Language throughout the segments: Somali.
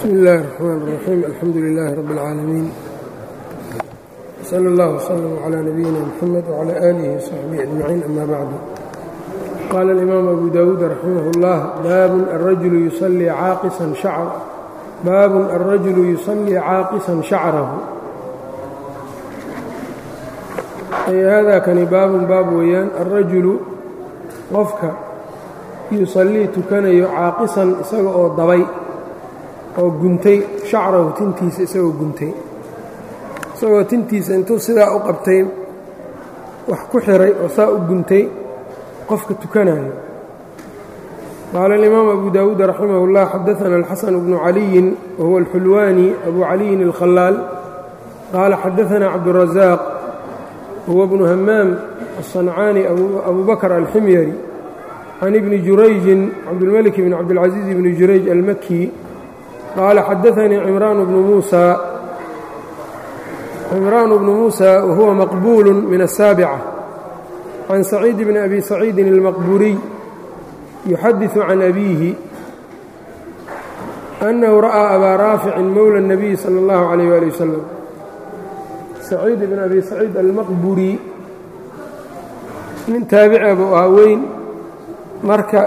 bsmi اllahi الرحmn الرaxيim alxamdu لilaahi rab اlcaalamiin slى اllah وslm عlى nabiyina mxamed وعlى آlihi وصaxbihi أجmaciin ama bacdu qaala اlimaam abu dawuud raximah اllah baabun arajulu yusalii caaqisan shacr baabun alrajulu yusalii caaqisan shacrahu ay hada kani baabun baab weeyaan alrajulu qofka yusallii tukanayo caaqisan isaga oo dabay oo guntay shacrahu tintiisa isagoo guntay isagoo tintiisa intuu sidaa u qabtay wax ku xiray oo saa u guntay qofka tukanayo qaala alimaam abu dawuud raximah اllah xadaana alxasan bnu caliyin wahuwa alxulwaani abu caliyin alkhalaal qaala xadaana cabdurazaq huwa bnu hamaam aلصancaani abu bakr alximyari can ibni jurayjin cabdilmalik bn cabdilcaziiz bni jurayj almaki qaala xadaanii cimraan bnu muusa cimraan bnu muusa wahuwa maqbuulu min الsaabica can saciid bni abi saciidin اlmaqburiy yuxadiثu can abiihi annahu ra'aa abaa raaficin mowla الnabiyi salى اllahu عalayh ali wasalam saciid bn abi saciid almaqburi nin taabica buu ahaa weyn marka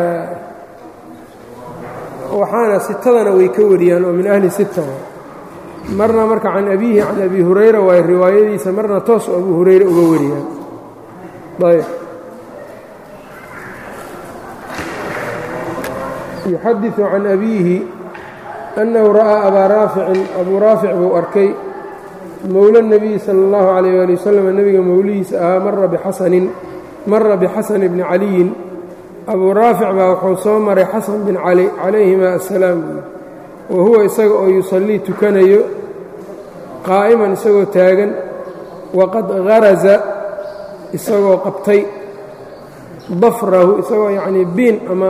waxaana sitadana way ka wariyaan oo min ahli sita marna marka can abiihi can abi hurayra waay riwaayadiisa marna toos oo abu hurayre uga wariyaan ayb yuxadiثu can abiihi annahu ra'aa abaa raaficin abuu raafic buu arkay mowla الnabiyi salى اllahu عalayh ali wasalam nebiga mowlihiisa ahaa mara bixasanin mara bixasan bni caliyin abuu raafic baa wuxuu soo maray xasan bin cali calayhima assalaam wa huwa isaga oo yusallii tukanayo qaa'iman isagoo taagan waqad haraza isagoo qabtay dafrahu isagoo yacnii biin ama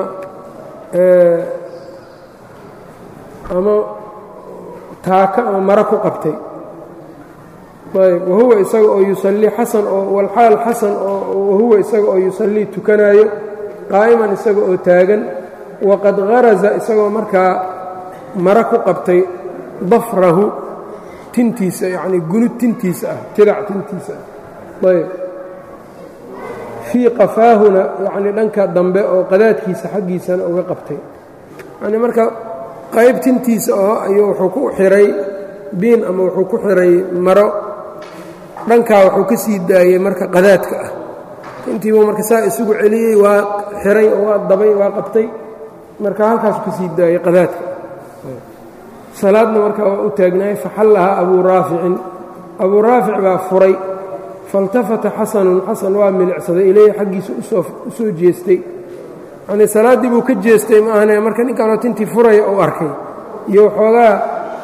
ama taaka ama maro ku qabtay ayb wahuwa isaga oo yusallii xasan oo walxaal xasan oo wahuwa isaga oo yusallii tukanaayo qaa'iman isaga oo taagan waqad haraza isagoo markaa maro ku qabtay dafrahu tintiisa yacnii gunud tintiisa ah tirac tintiisa ah ayb fii qafaahuna yacnii dhanka dambe oo qadaadkiisa xaggiisana uga qabtay yacnii marka qayb tintiisa oo ayuu wuxuu ku xiray biin ama wuxuu ku xiray maro dhankaa wuxuu ka sii daayey marka qadaadka ah intiibuu marka saa isugu celiyey waa xiray oo waa dabay waa qabtay marka halkaasu ka sii daayey qadaadka salaadna marka waa u taagnaayey faxallahaa abuu raaficin abuu raafic baa furay faاltafata xasanun xasan waa milicsaday ileyhi xaggiisa u soo jeestay yanii salaaddii buu ka jeestay ma ahane marka ninkanoo tintii furaya uu arkay iyo waxoogaa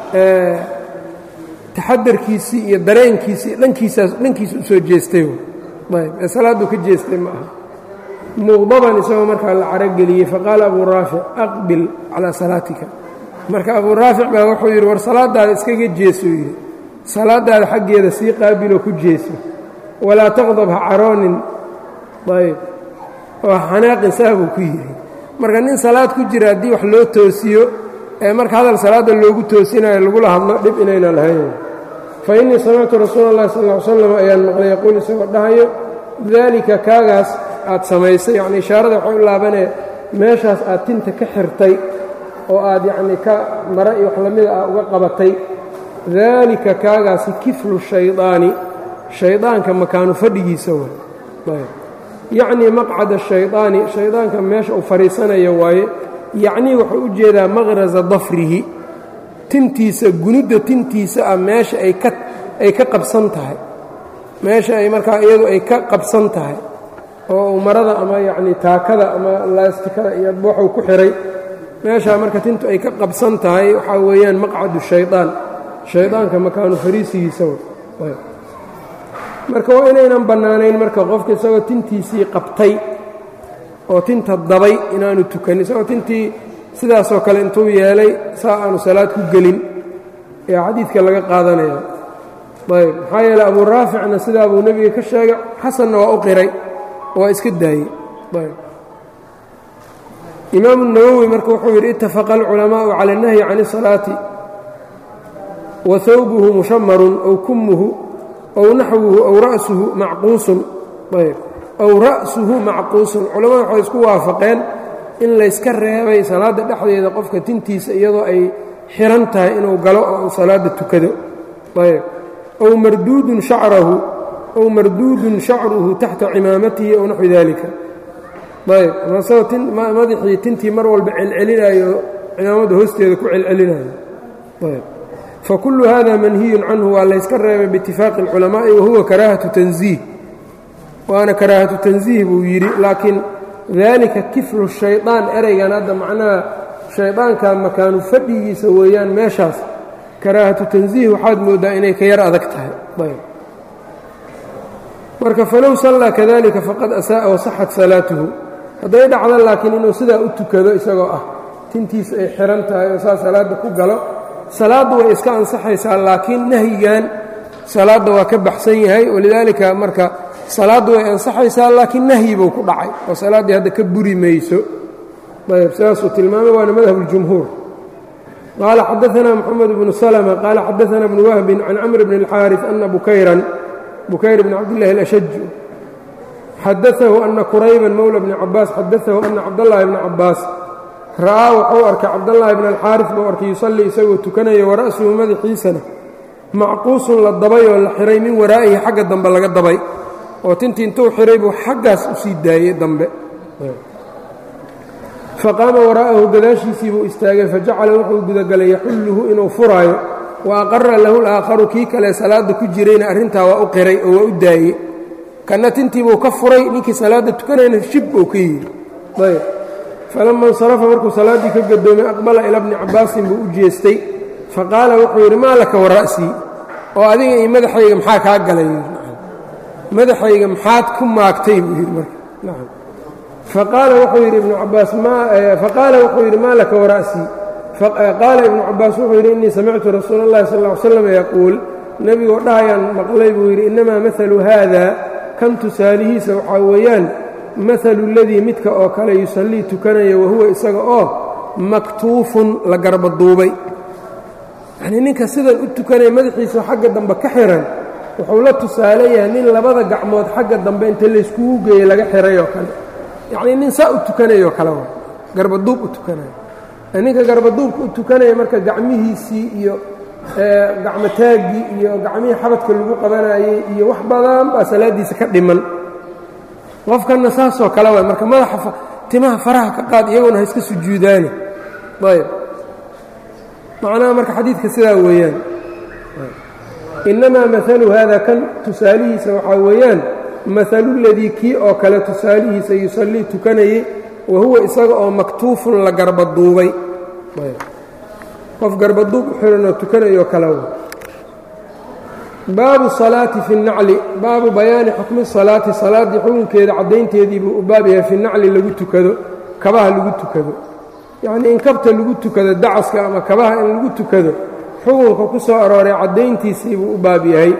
taxadarkiisii iyo dareenkiisii dhankiisaas dhankiisa u soo jeestay ayb ee salaadduu ka jeestay ma aha muqdaban isagoo markaa la carogeliyey faqaala abuu raafic aqbil calaa salaatika marka abuu raafic baa wuxuu yidhi war salaadaada iskaga jeesuu yidhi salaadaada xaggeeda sii qaabiloo ku jeeso walaa taqdab ha caroonin ayb oo xanaaqin saa buu ku yidhi marka nin salaad ku jira haddii wax loo toosiyo ee marka hadal salaadda loogu toosinayo lagula hadlo dhib inayna lahayn fa innii samictu rasuula اllahi sal ll slam ayaan maqlay yaquul isagoo dhahayo daalika kaagaas aad samaysay yacni ishaarada waxay u laabanee meeshaas aad tinta ka xirtay oo aad yacnii ka mara iyo wax lamida ah uga qabatay daalika kaagaasi kiflu shaydaani shaydaanka makaanu fadhigiisa way yacnii maqcada shaydaani shaydaanka meesha uu fadhiisanayo waaye yacnii wuxuu u jeedaa maqrasa dafrihi tintiisa gunudda tintiisa ah meesha ay ka ay ka qabsan tahay meesha ay markaa iyadu ay ka qabsan tahay oo uu marada ama yacnii taakada ama laastikada iyo waxuu ku xihay meeshaa marka tintu ay ka qabsan tahay waxaa weeyaan maqcadu shaydaan shaydaanka makaanu fariisigiisa marka waa inaynan bannaanayn marka qofka isagoo tintiisii qabtay oo tinta dabay inaanu tukanin isagoo tintii sidaasoo kale intuu yeelay saa aanu salaad ku gelin ayaa xadiidka laga qaadanaya ayb maxaa yeele abuu raaficna sidaa buu nebiga ka sheegay xasanna waa u qiray waa iska daayey ayb imaamu nawowi marka wuxuu yidhi itafaqa alculamaa'u cala اnahyi can الsalaati wa hawbuhu mushamarun ow kumuhu ow naxwuhu ow ra'suhu macquusun ayb ow ra'suhu macquusun culamada waxay isku waafaqeen in layska reebay salaadda dhexdeeda qofka tintiisa iyadoo ay xiran tahay inuu galo oo uu salaadda tukado ayb ow marduudun shacrahu ow marduudun shacruhu taxta cimaamatihi ow naxwi dalika ayb masagoo madaxii tintii mar walba celcelinayo cimaamadda hoosteeda ku celcelinayo ayb fakullu hada manhiyun canhu waa layska reebay biitifaaqi اlculamaa'i wahuwa karaahatu tanziih waana karaahatu tanziih buu yidhi laakiin dalika kiflu shayطaan ereygan hadda macnaha shaydaanka makaanu fadhigiisa weeyaan meeshaas karaahatu tanziih waxaad mooddaa inay ka yar adag tahay ayb marka falow sallaa kadalika faqad asaa'a wasaxat salaatuhu hadday dhacdo laakiin inuu sidaa u tukado isagoo ah tintiisa ay xihan tahay oo saa salaadda ku galo salaaddu way iska ansaxaysaa laakiin nahyigan salaadda waa ka baxsan yahay walidaalika marka salaaddu way ansaxaysaa laakiin nahyi buu ku dhacay oo salaaddii hadda ka buri mayso ayb sidaasuu tilmaamay waana madhab اljumhuur qaala xadaثna mxamed bnu slma qaala xadaثna bnu wahbin can camr bn اlxaariث ana bukayran bukayr bn cabdillahi اlashaj xadaثahu ana kurayban mowla bni cabaas xadaثahu ana cabdاllahi bna cabaas ra'aa wuxuu arkay cabdاllahi bn alxaariث buu arkay yusallii isagoo tukanaya wara'suhu madaxiisana macquusun la dabay oo la xiray min waraa'ihi xagga dambe laga dabay oo tintii intuu xiray buu xaggaas u sii daayey dambe faqaama waraa'ahu gadaashiisii buu istaagay fajacala wuxuu gudagalay yaxulluhu inuu furaayo wa aqara lahu laakharu kii kale salaadda ku jirayna arrintaa waa u qiray oo waa u daayey kanna tintiibuu ka furay ninkii salaadda tukanayna shib uu ka yidhi ayb falama insarafa markuu salaaddii ka gadoomay aqbala ila bni cabbaasin buu u jeestay faqaala wuxuu yidhi maa laka wara'sii oo adiga iyo madaxayga maxaa kaa galay madaxayga maxaad ku maagtay buu yidhi marka faqaala wuxuu yidhi ibnu cabaas faqaala wuxuu yidhi maa laka wara'sii qaala ibnu cabaas wuxuu yidhi innii samictu rasuula اllahi sal ll ly slam yaquul nebigoo dhahayaan maqlay buu yidhi innamaa mahalu haada kan tusaalihiisa waxaa weeyaan mahalu اladii midka oo kale yusallii tukanaya wahuwa isaga oo maktuufun la garbaduubay yacnii ninka sidan u tukanaya madaxiisa xagga dambe ka xihan wuxuu la tusaale yahay nin labada gacmood xagga dambe inta layskugu geeyey laga xihay oo kale yacnii nin saa u tukanayoo kale wa garbaduub u tukanaya ninka garbaduubka u tukanaya marka gacmihiisii iyo gacmotaaggii iyo gacmihii xabadka lagu qabanayey iyo wax badan baa salaaddiisa ka dhiman qofkanna saasoo kale waay marka madaxa timaha faraha ka qaad iyaguna ha iska sujuudaani ayb macnaha marka xadiidka sidaa weeyaan innamaa maalu haada kan tusaalihiisa waxaa weeyaan maaluladii kii oo kale tusaalihiisa yusallii tukanayey wa huwa isaga oo maktuufun la garbaduubay qof garbaduub u xihanoo tukanayoo kale w baabu salaati fi nacli baabu bayaani xukmi salaati salaaddii xukunkeeda caddaynteedii buu u baab yahay fi nacli lagu tukado kabaha lagu tukado yacnii in kabta lagu tukado dacaska ama kabaha in lagu tukado xukunka ku soo arooray caddayntiisii buu u baab yahay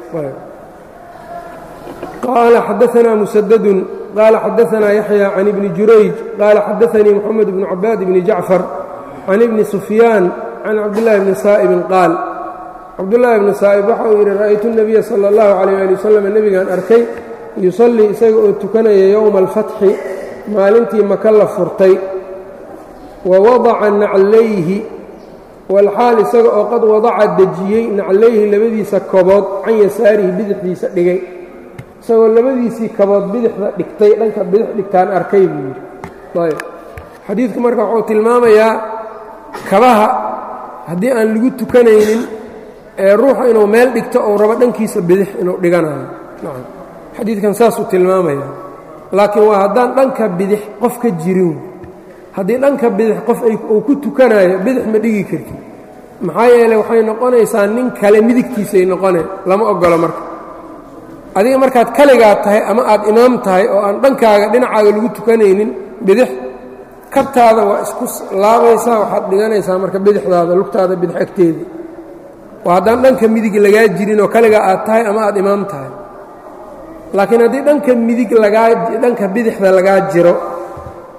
qaala xadaanaa musadadun qaala xadaanaa yaxya can ibni jurayj qaala xadaanii moxamed bnu cabaad bni jacfar can ibni sufyaan can cabdillaahi bni saa'ibin qaal cabdullaahi bni saa'ib waxa uu yidhi ra'aytu nebiya sala allahu calayh ali wasalam nebigaan arkay yusallii isaga oo tukanaya yowma alfatxi maalintii maka la furtay wa wadaca naclayhi walxaal isaga oo qad wadaca dejiyey naclayhi labadiisa kobood can yasaarihi bidixdiisa dhigay isagoo labadiisii kabood bidixda dhigtay dhanka bidix dhigtaan arkay buu yidhi ayb xadiidku marka wuxuu tilmaamayaa kabaha haddii aan lagu tukanaynin ee ruuxa inuu meel dhigto ou rabo dhankiisa bidix inuu dhiganayo nacam xadiidkan saasuu tilmaamaya laakiin waa haddaan dhanka bidix qof ka jirin haddii dhanka bidix qof uu ku tukanayo bidix ma dhigi karti maxaa yeeley waxay noqonaysaa nin kale midigtiisay noqoneen lama oggolo marka adiga markaad kaligaa tahay ama aad imaam tahay oo aan dhankaaga dhinacaaga lagu tukanaynin bidix kabtaada waa isku laabaysaa waxaad dhiganaysaa marka bidixdaada lugtaada bidix agteeda waa haddaan dhanka midig lagaa jirin oo kaligaa aad tahay ama aad imaam tahay laakiin haddii dhanka midig lagaa dhanka bidixda lagaa jiro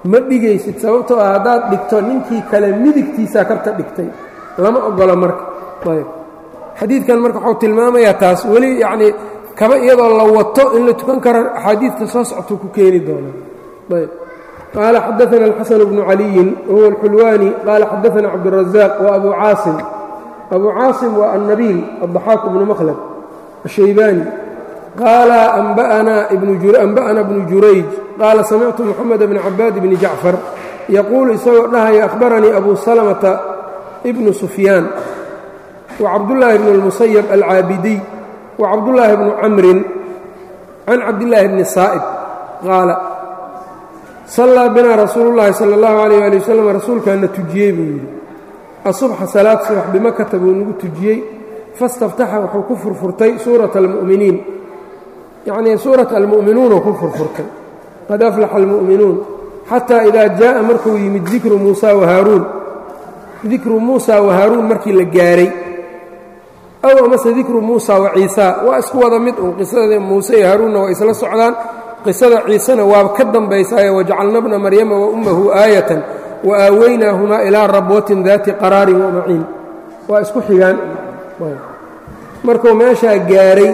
ma dhigaysid sababtoo ah haddaad dhigto ninkii kale midigtiisaa kabta dhigtay lama ogolo marka ayb xadiidkan marka waxuu tilmaamayaa taas weli yacnii kaba iyadoo la wato in la tukan karo axaadiidta soo soctuu ku keeni doonaa ayb qaala xadaana alxasan bnu caliyin wahuwa alxulwaani qaala xadaana cabdurazaaq wa abu caasim abu caasim waa annabiil addaxaaq bnu makhlad ashaybaani qaala anba'ana bnu jurayj qaala samictu moxamed bni cabaad bni jacfar yaquulu isagoo dhahaya ahbaranii abu salamata bnu sufyaan wacabdullaahi bn اlmusayab alcaabidiy wacabdullaahi bnu camrin can cabdillaahi bni saa'ib qaala sallaa binaa rasuulu llaahi sala اllahu alayh ali wasalam rasuulkaana tujiyey buu yidhi asubxa salaad subax bimakata buu nagu tujiyey fastaftaxa wuxuu ku furfurtay suurata almu'miniin yacnii suurata almu'minuunuu ku furfurtay qad aflaxa almu'minuun xataa idaa jaa'a markuu yimid dikru muusa wahaaruun dikru muusa wahaaruun markii la gaaray aw amase dikru muusa wa ciisaa waa isku wada mid un qisada muuse iyo haaruunna waa isla socdaan qisada ciisena waa ka dambaysaaye wajacalna bna maryama wa ummahu aayatan wa aaweynaahumaa ilaa rabwatin daati qaraarin wamaciin waa isku xigaan markuu meeshaa gaaray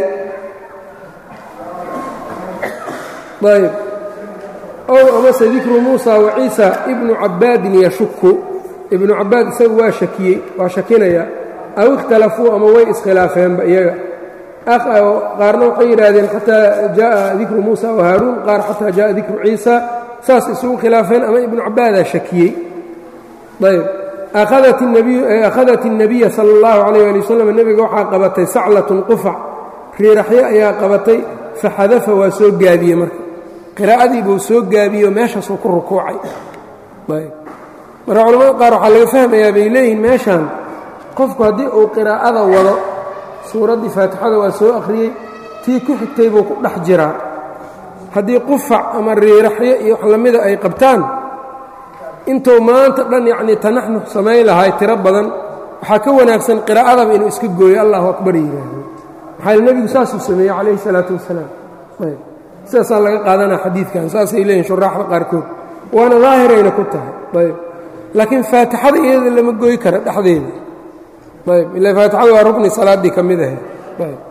ayb ow amase dikru muusa wa ciisa ibnu cabbaadin yashuku ibnu cabbaad isagu waa shakiyey waa shakinaya aw ikhtalafuu ama way iskhilaafeenba iyaga qaarna waxay yidhaahdeen xataa jaءa dikru muusa wa haaruun qaar xataa jaءa dikru ciisa saas isugu khilaafeen ama ibnu cabbaadaa shakiyey ayb akhadat الnabiya salى اllahu عalيh ali waslm nebiga waxaa qabatay saclatun qufac riiraxyo ayaa qabatay faxadafa waa soo gaabiyey marka qiraa'adii buu soo gaabiyey oo meeshaasuu ku rukuucay marka culamada qaar waxaa laga fahmayaa bay leeyihin meeshan qofku haddii uu qiraa'ada wado suuraddii faatixada waa soo akhriyey tii ku xigtay buu ku dhex jiraa haddii qufac ama riiraxyo iyo wax lamida ay qabtaan intuu maanta dhan yacnii tanaxnux samayn lahay tiro badan waxaa ka wanaagsan qiraa'adaba inuu iska gooyo allahu akbar yidhaahdo maxaa nebigu saasuu sameeyey calayhi salaatu wasalaam ayb sidaasaa laga qaadanaa xadiidkan saasay leeyihin shuraaxda qaarkood waana daahirayna ku tahay ayb laakiin faatixada iyada lama gooyi kara dhexdeeda ayb ila faatixada waa rukni salaaddii ka mid ahayd ayb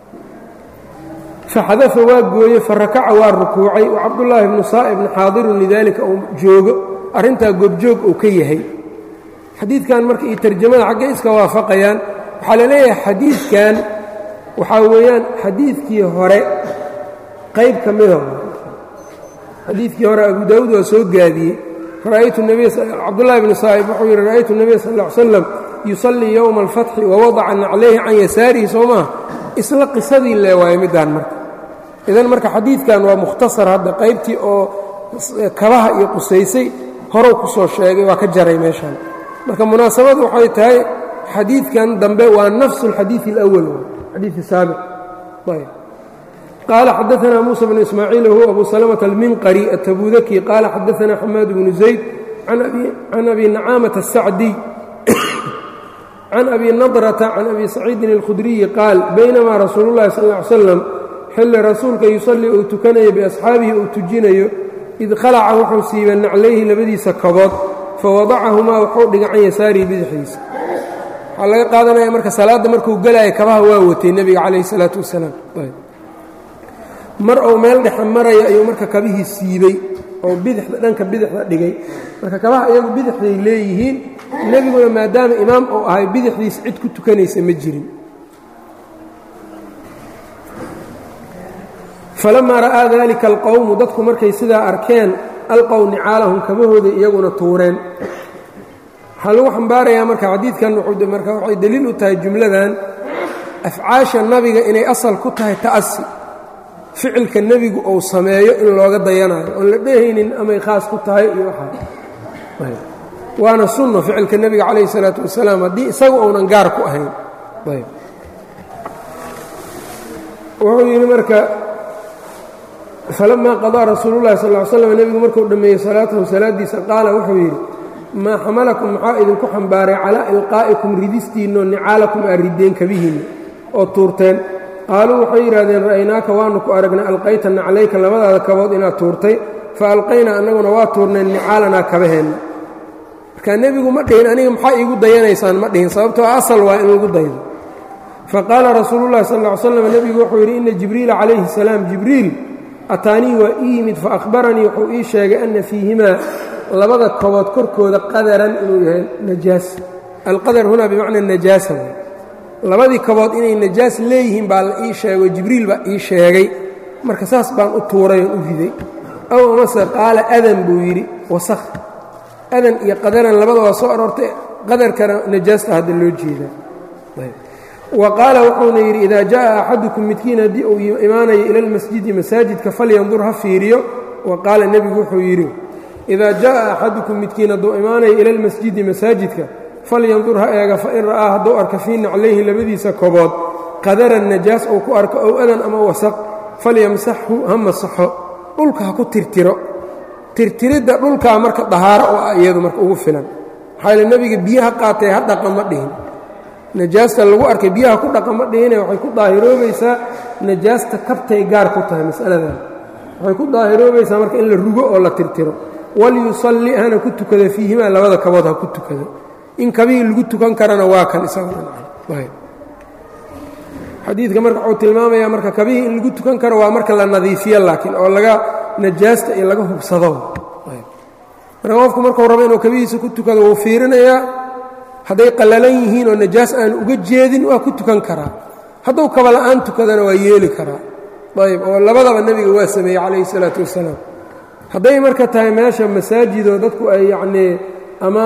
faxadafa waa gooye farakaca waa rukuucay wa cabdullaahi bnu saa'ibna xaadirun lidaalika uu joogo arrintaa goobjoog uu ka yahay xadiidkan marka iyo tarjamada xaggay iska waafaqayaan waxaa la leeyahay xadiidkan waxaa weeyaan xadiidkii hore qayb ka mida xadiidkii hore abu daawuud waa soo gaadiyey ra'aytu cabdullahi bni saa'ib wuxuu yidhi ra'aytu nebiya sal ll ly slam yusallii yowma alfatxi wawadaca naclayhi can yasaarihi soo maha isla qisadii lee waaye middaan marka idan marka xadiidkan waa mukhtasar hadda qaybtii oo kabaha iyo qusaysay horow ku soo sheegay waa ka jaray meeshaan marka munaasabadu waxay tahay xadiidkan dambe waa nafsu اlxadiiثi اlأwal xadiiثi saabiq ayb qaala xadaثna muسى bn ismaaciil whuwa abu salmة alminqari atabudaki qaala xadaثna xamaad bnu zayd can abi nacaamaة الsacdiy can abi nadraةa can abi saciidin اlkhudriyi qaal baynamaa rasuulu اllahi sal اه ly slam xilli rasuulka yusallii uu tukanayo biasxaabihi uu tujinayo id khalaca wuxuu siibay naclayhi labadiisa kabood fawadacahumaa wuxuu dhigay can yasaarihi bidixdiisa waxaa laga qaadanaya marka salaadda markuu gelaya kabaha waa watay nebiga calayhi salaatu wasalaam mar uu meel dhexe maraya ayuu marka kabihii siibey oo bidixda dhanka bidixda dhigay marka kabaha iyagu bidixday leeyihiin nebiguna maadaama imaam uu ahay bidixdiisa cid ku tukanaysa ma jirin falamaa ra'aa dalika alqowmu dadku markay sidaa arkeen alqow nicaalahum kabahooday iyaguna tuureen waxaa lagu xambaarayaa marka xadiidkan marka waxay deliil u tahay jumladan afcaasha nabiga inay asal ku tahay ta'asi ficilka nebigu uu sameeyo in looga dayanayo oon la dhehaynin amay khaas ku tahay iyo waxaa waana sunno ficilka nebiga calayhi salaatu wasalaam haddii isagu uunan gaar ku ahayn wuxuu yidhi marka falamaa qadaa rasuulu llahi sal ly slam nebigu markuu dhammeeyey salaatahu salaaddiisa qaala wuxuu yidhi maa xamalakum maxaa idinku xambaaray calaa ilqaa'ikum ridistiinno nicaalakum aa rideen kabihiinna oo tuurteen qaaluu waxay yidhahdeen ra'aynaaka waanu ku aragnay alqayta naclayka labadaada kabood inaad tuurtay fa alqaynaa annaguna waa tuurnay nicaalanaa kabaheenna marka nebigu ma dhihin aniga maxaa iigu dayanaysaan ma dhihin sababtoo asal waa in lagu daydo faqaala rasuulullahi sal ll ly slam nebigu wuxuu yidhi inna jibriila calayhi salaam jibriil ataanii waa ii yimid fa akhbaranii wuxuu ii sheegay anna fiihimaa labada kobood korkooda qadaran inuu yahay najaas alqadar hunaa bimacna najaasa labadii kobood inay najaas leeyihiin baa la ii sheego jibriil baa ii sheegay marka saas baan u tuuray oon u riday ow amase qaala adan buu yidhi wasakh adan iyo qadaran labada waa soo aroortay qadarkana najaasta hadda loo jeedaa wa qaala wuxuuna yidhi idaa jaءa axadukum midkiin haddii uu imaanayo ila اlmasjidi masaajidka falyandur ha fiiriyo wa qaala nebigu wuxuu yidhi idaa jaءa axadukum midkiin hadduu imaanayo ila اlmasjidi masaajidka falyandur ha eega fain ra'aa hadduu arka fii naclayhi labadiisa kobood qadaran najaas uu ku arko ow adan ama wasaq falyamsaxhu ha masaxo dhulka ha ku tirtiro tirtiridda dhulkaa marka dahaaro oo ah iyadu marka ugu filan maxaa yile nebiga biyaha qaatay ha dhaqa ma dhihin najaasta lagu arkay biyaha ku dhaqa ma dhihine waxay ku daahiroobaysaa najaasta kabtay gaar ku tahay mas'aladan waxay ku daahiroobaysaa marka in la rugo oo la tirtiro walyusalli hana ku tukado fiihimaa labada kabood ha ku tukado in kabihii lagu tukan karana waa kan isagxadiidka marka wuxuu tilmaamayaa marka kabihii in lagu tukan karo waa marka la nadiifiyo laakiin oo laga najaasta iyo laga hubsado marka qofku markuu rabo inuu kabihiisa ku tukado wuu fiirinayaa hadday qallalan yihiin oo najaas aan uga jeedin waa ku tukan karaa hadduu kaba la'aan tukadana waa yeeli karaa ayb oo labadaba nebiga waa sameeyey calayhi isalaatu wassalaam hadday marka tahay meesha masaajidoo dadku ay yacnii ama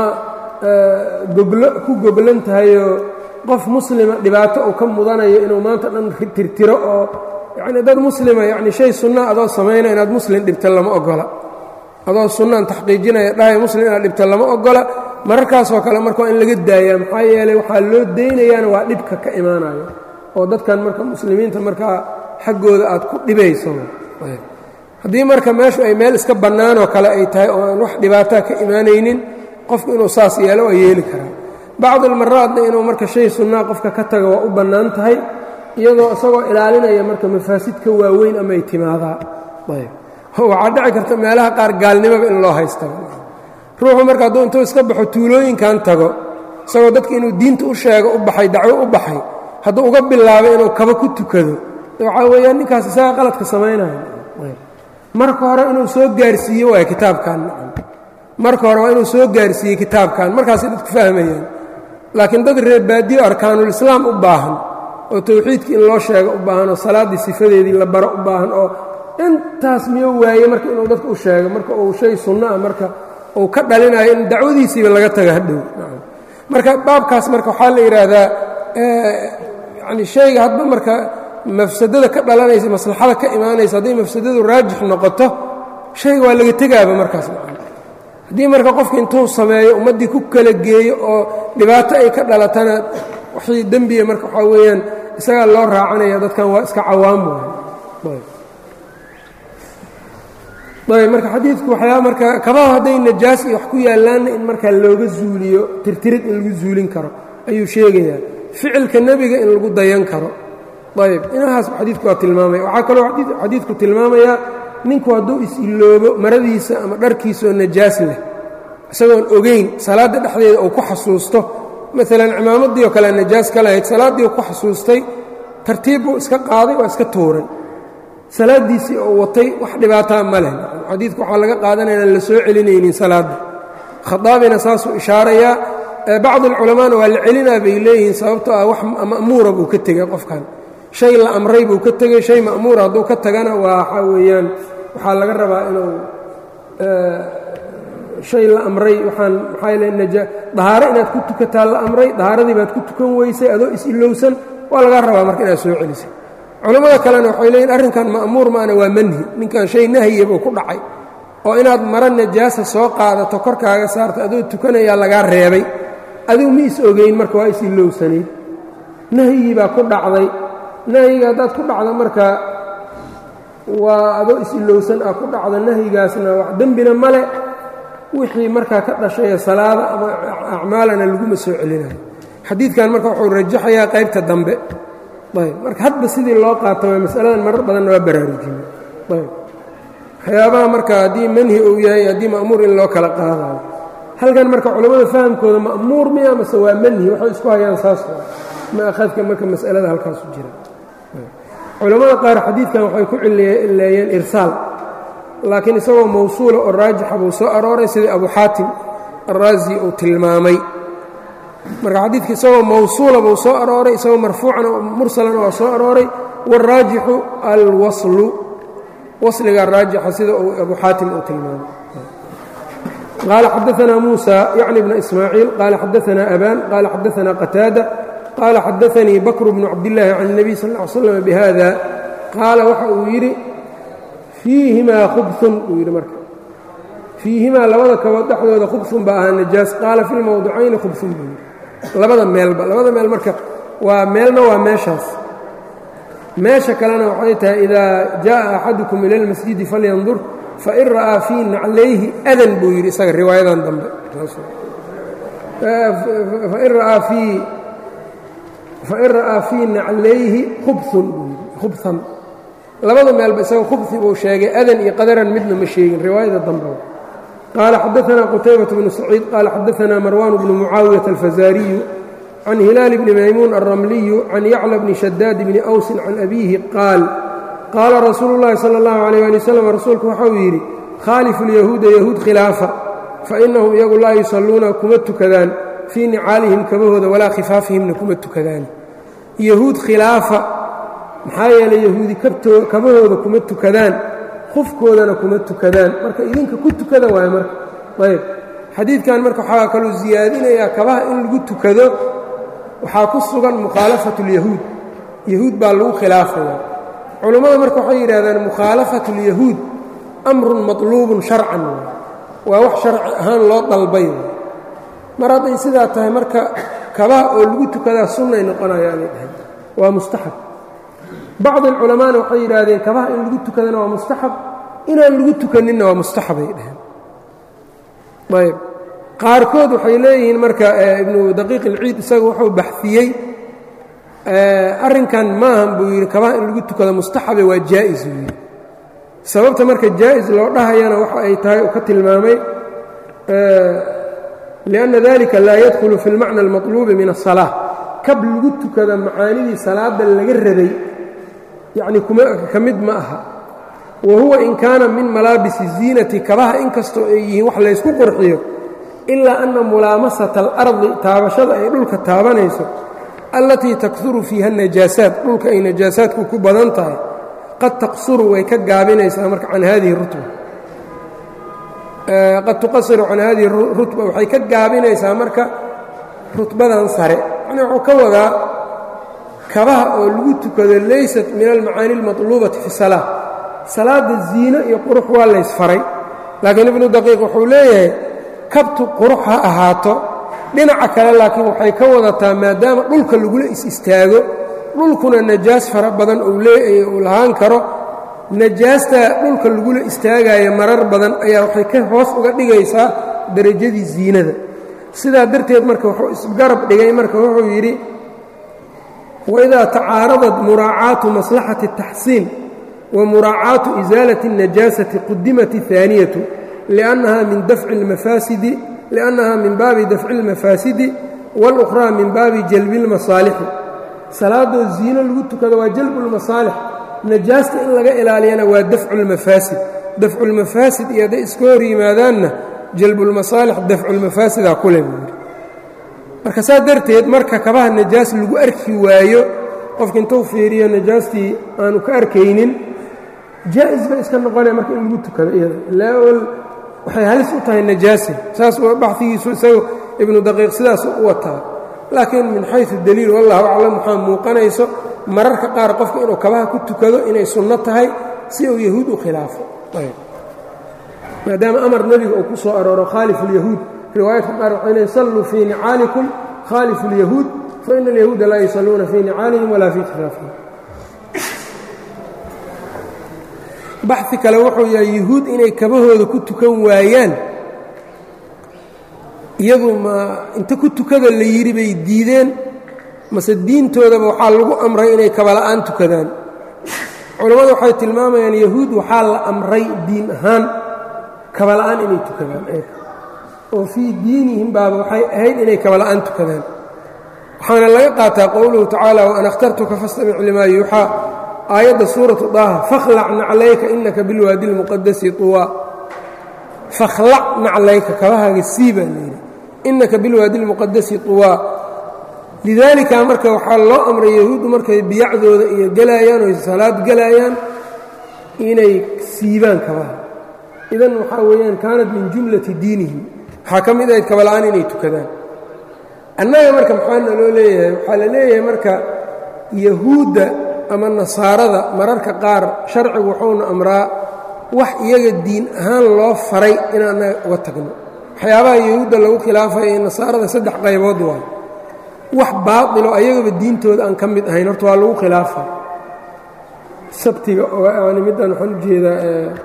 goglo ku goglan tahayoo qof muslima dhibaato uu ka mudanayo inuu maanta dhan tirtiro oo yacni dad muslima yacni shay sunna adoo samaynaya inaad muslim dhibta lama ogola adoo sunnaan taxqiijinaya dhahay muslim inaad dhibta lama ogola mararkaasoo kale marka waa in laga daayaa maxaa yeelay waxaa loo daynayaana waa dhibka ka imaanayo oo dadkan marka muslimiinta markaa xaggooda aad ku dhibayso haddii marka meeshu ay meel iska bannaanoo kale ay tahay oo aan wax dhibaataa ka imaanaynin qofku inuu saas yeelo waa yeeli karaa bacd almaraadna inuu marka shay sunnaa qofka ka taga waa u bannaan tahay iyadoo isagoo ilaalinaya marka mafaasidka waaweyn amay timaadaa waxaa dhici karta meelaha qaar gaalnimoba in loo haysta ruuxu marka hadduu intuu iska baxo tuulooyinkan tago isagoo dadka inuu diinta u sheego u baxay dacwo u baxay hadduu uga bilaabo inuu kaba ku tukado waxaa weeyaan ninkaas isaga qaladka samaynaya marka hore inuu soo gaarsiiye waay kitaabkan marka hore waa inuu soo gaarsiiyey kitaabkan markaasay dadku fahmayaan laakiin dad reer baadiyo arkaanulislaam u baahan oo towxiidkii in loo sheego u baahan oo salaaddii sifadeedii la baro u baahan oo intaas miyo waaye marka inuu dadka u sheego marka uu shay sunno ah marka uu ka dhalinayo in dacwadiisiiba laga taga hadhow marka baabkaas marka waxaa la yidhaahdaa yani shayga hadba marka mafsadada ka dhalanaysa maslaxada ka imaanaysa hadday mafsadadu raajix noqoto shayga waa laga tegaaba markaas haddii marka qofka intuu sameeyo ummaddii ku kala geeyo oo dhibaato ay ka dhalatana waxii dembiga marka waxaa weeyaan isagaa loo raacanaya dadkan waa iska cawaam waay marka xadiidku waxyaa marka kabaha hadday najaas iyo wax ku yaallaanna in markaa looga zuuliyo tirtirid in lagu zuulin karo ayuu sheegayaa ficilka nebiga in lagu dayan karo ayb inahaas xadiidku waa tilmaamaya waxaa kaloo xadiidku tilmaamayaa ninku hadduu is-iloobo maradiisa ama dharkiisa oo najaas leh isagoon ogeyn salaadda dhexdeeda uu ku xasuusto maalan cimaamaddii oo kale najaas ka lahayd salaaddii ku xasuustay tartiib buu iska qaaday waa iska tuuray salaaddiisii oo watay wax dhibaataa ma leh xadiidku waxaa laga qaadanaya inaan la soo celinaynin salaadda khadaabina saasuu ishaarayaa bacd alculamaana waa la celinaa bay leeyihiin sababtoo ah wax ma'muura buu ka tegay qofkan shay la amray buu ka tegey shay ma'muura hadduu ka tagana waa waxaa weeyaan waxaa laga rabaa inuu shay la amray waxaan maxaa yale naja dahaaro inaad ku tukataa la amray dahaaradii baad ku tukan weysay adoo is-ilowsan waa laga rabaa marka inaad soo celisay culammada kalena waxay leeyihin arrinkan ma'muur maana waa manhi ninkan shay nahya buu ku dhacay oo inaad mara najaasa soo qaadato korkaaga saarto adoo tukanayaa lagaa reebay adigu ma is ogeyn marka waa is-ilowsanayd nahyigii baa ku dhacday nahyiga haddaad ku dhacda marka waa adoo is-ilowsan ah ku dhacda nahyigaasna wax dembina male wixii markaa ka dhashaya salaada ama acmaalana laguma soo celinayo xadiidkan marka wuxuu rajaxayaa qaybta dambe ayb marka hadba sidii loo qaato waa masaladan marar badanna waa baraarujina ayb waxyaabaha marka haddii manhi uu yahay haddii ma'muur in loo kala qaadayo halkan marka culammada fahamkooda ma'muur miya mase waa manhi waxay isku hayaan saas maahadka marka mas'alada halkaasu jira culammada qaar xadiidkan waxay ku cileeyeen irsaal laakiin isagoo mawsuula oo raajixa buu soo arooray sidii abu xaatim araazi uu tilmaamay marka xadiidka isagoo mawsuula buu soo arooray isagoo marfuucan mursalana waa soo arooray wاlraajixu alwaslu wasliga raajixa sida uu abu xaatim uu tilmaamay qaala xadaثna muسى yعni bna ismaaciil qaala xadaثna aban qaala xadaثna qataada qaala xadaثanii bakr bnu cabdالlahi can النabiy sal اه ly slm bhada qaala waxa uu yidhi fiihimaa khubثun buu yidhi marka fiihimaa labada kabood dhexdooda khubثun baa ahaa najaas qaala fi lmowdicayni khubثun buu yidhi labada meelba labada meel marka waa meelna waa meeshaas meesha kalena waxay tahay idaa jaءa axadukum ila اlmasjidi falyandur fain ra'aa fii naclayhi adan buu yidhi isaga riwaayadan dambe fain ra'aa fii fain ra'aa fii naclayhi khubun buu yidhi khubhan labada meelba isaga khubhi buu sheegay adan iyo qadaran midna ma sheegin riwaayada dambe qaala xadaثna qutaybaة bnu saciid qaala xadaثna marwan bnu mucaawiyaة alfazaariyu can hilaal bni maymuun alramliyu can yacla bni shadaad bni awsin can abiihi qaal qaala rasuulu llaahi sala allahu calayh ali wasalam rasuulku waxauu yidhi khaalifu lyahuuda yahuud khilaafa fa innahum iyagu laa yusalluuna kuma tukadaan fii nicaalihim kabahooda walaa khifaafihimna kuma tukadaan yahuud khilaafa maxaa yeelay yahuudi kabahooda kuma tukadaan khufkoodana kuma tukadaan marka idinka ku tukada waayo marka ayb xadiidkan marka waxaa kaluu siyaadinayaa kabaha in lagu tukado waxaa ku sugan mukhaalafatu اlyahuud yahuud baa lagu khilaafaya culammada marka waxay yidhahdaan mukhaalafatu اlyahuud amrun maطluubun sharcan waa wax sharci ahaan loo dalbay mar hadday sidaa tahay marka kabaha oo lagu tukadaa sunnay noqonayaanay dhahay waa mustaxab bacd alculamaana waxay yidhaahdeen kabaha in lagu tukadana waa mustaxab inaan lagu tukaninna waa mustaxabay dhaheen ayb qaarkood waxay leeyihiin marka ibnu daqiiq ilciid isaga wuxuu baxiyey arrinkan maahan buu yidhi kabaha in lagu tukado mustaxabe waa jaa'is buu yidhi sababta marka jaa'is loo dhahayana waxa ay tahay uu ka tilmaamay liأnna dalika laa yadkhulu fi اlmacna اlmaطluubi min الsalaaة kab lagu tukada macaanidii salaada laga rabay yacni ka mid ma aha wa huwa in kaana min malaabisi الziinati kabaha inkastoo ay yihiin wax laysku qurxiyo ilaa anna mulaamasata alardi taabashada ay dhulka taabanayso allatii takuru fiiha najaasaat dhulka ay najaasaadku ku badan tahay qad taqsuru way ka gaabinaysaa marka can hadihi rutba qad tuqasiru can hadihi rutba waxay ka gaabinaysaa marka rutbadan sare yani wuxuu ka wadaa kabaha oo lagu tukado laysat min almacaani اlmaطluubati fi salaa salaada ziino iyo qurux waa laysfaray laakiin ibnu daqiiq wuxuu leeyahay kabtu qurux ha ahaato dhinaca kale laakiin waxay ka wadataa maadaama dhulka lagula is-istaago dhulkuna najaas fara badan uu lahaan karo najaastaa dhulka lagula istaagayo marar badan ayaa waxay ka hoos uga dhigaysaa derajadii ziinada sidaa darteed marka wuxuu isgarab dhigay marka wuxuu yidhi waidaa tacaaradat muraacaatu maslaxati الtaxsiin wa muraacaatu isaalati الnajaasati qudimat الثaaniyatu لأnnaha min dafci اlmafaasidi liأnnaha min baabi dafci اlmafaasidi wاlأkhraa min baabi jalbi اlmasaalixi salaadoo ziino lagu tukado waa jalbu اlmasaalix najaasta in laga ilaaliyana waa dafcu اlmafaasid dafcu اlmafaasid iyo hadday iska hor yimaadaanna jalbulmasaalix dafculmafaasidaa kule buu yidhi marka saa darteed marka kabaha najaas lagu arki waayo qofka intuu fiiriyo najaastii aanu ka arkaynin jaa'is bay iska noqonaya marka in lagu tukado iyada ilaa ol waxay halis u tahay najaasa saas baxigiisu isagu ibnu daqiiq sidaas u wataa laakiin min xayu daliil wallahu aclam waxaa muuqanayso mararka qaar qofka inuu kabaha ku tukado inay sunno tahay si uu yahuud u khilaafo maadaama amar nebiga uu ku soo arooro khaalif اlyahuud riwaayadka qaar waxay leeyn salluu fii nicaalikum khaalifu اlyahuud faina alyahuuda laa yusalluuna fii nicaalihim walaa fii khilaafihim baxi kale wuxuu yahay yuhuud inay kabahooda ku tukan waayaan iyadu ma inta ku tukada la yidhi bay diideen mase diintoodaba waxaa lagu amray inay kabala'aan tukadaan culammadu waxay tilmaamayaan yahuud waxaa la amray diin ahaan kabala'aan inay tukadaan oo fii diinihim baaba waxay ahayd inay kabala'aan tukadaan waxaana laga qaataa qowluhu tacaala waan akhtartuka fastamic limaa yuuxaa aayadda suuratu daaha fakhlac naclayka inaka bilwaadi lmuqadasi tuwaa fakhlac naclayka kabahaaga sii baa layidhi inaka bilwaadi lmuqadasi tuwaa lidaalika marka waxaa loo amray yahuuddu markay biyacdooda iyo gelaayaan oo salaad gelaayaan inay siibaan kabaha idan waxaa weeyaan kaanat min jumlati diinihim waxaa ka mid ahayd kabala'aan inay tukadaan annaga marka maxaa naloo leeyahay waxaa la leeyahay marka yahuudda ama nasaarada mararka qaar sharcigu wuxuuna amraa wax iyaga diin ahaan loo faray inaan annaga uga tagno waxyaabaha yahuudda lagu khilaafaya ee nasaarada saddex qaybood waay wax baatilo ayagaba diintooda aan ka mid ahayn horta waa lagu khilaafa sabtiga oo yani middan waxaan u jeedaa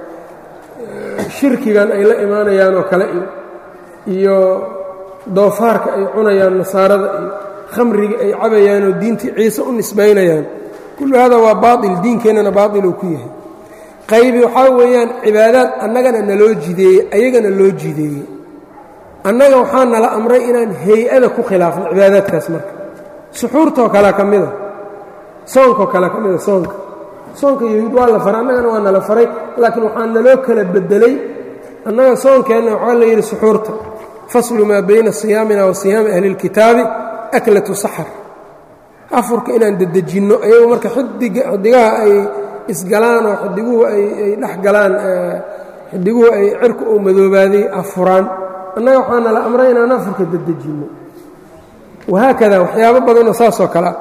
shirkigan ay la imaanayaan oo kale iyo doofaarka ay cunayaan nasaarada iyo khamriga ay cabayaan oo diintii ciise u nisbaynayaan kullu hada waa baail diinkeennana baailuu ku yahay qaybi waxaa weeyaan cibaadaad annagana naloo jideeyey ayagana loo jideeyey annaga waxaa nala amray inaan hay-ada ku khilaafno cibaadaadkaas marka suxuurtoo kale ka mida soonkoo kale ka mida soonka soonka yahuud waa la faray annagana waa nala faray laakiin waxaa naloo kala bedelay annaga soonkeenna waxaa la yidhi suxuurta faslu maa bayna siyaamina wa siyaami ahli اlkitaabi aklatu saxar afurka inaan dedejinno ayagu marka xidigaha ay isgalaan oo xidiguhu ay dhex galaan xidiguhu ay cirka oo madoobaaday afuraan annaga waxaa nala amray inaan afurka dedejinno wahaakada waxyaabo badanoo saasoo kalea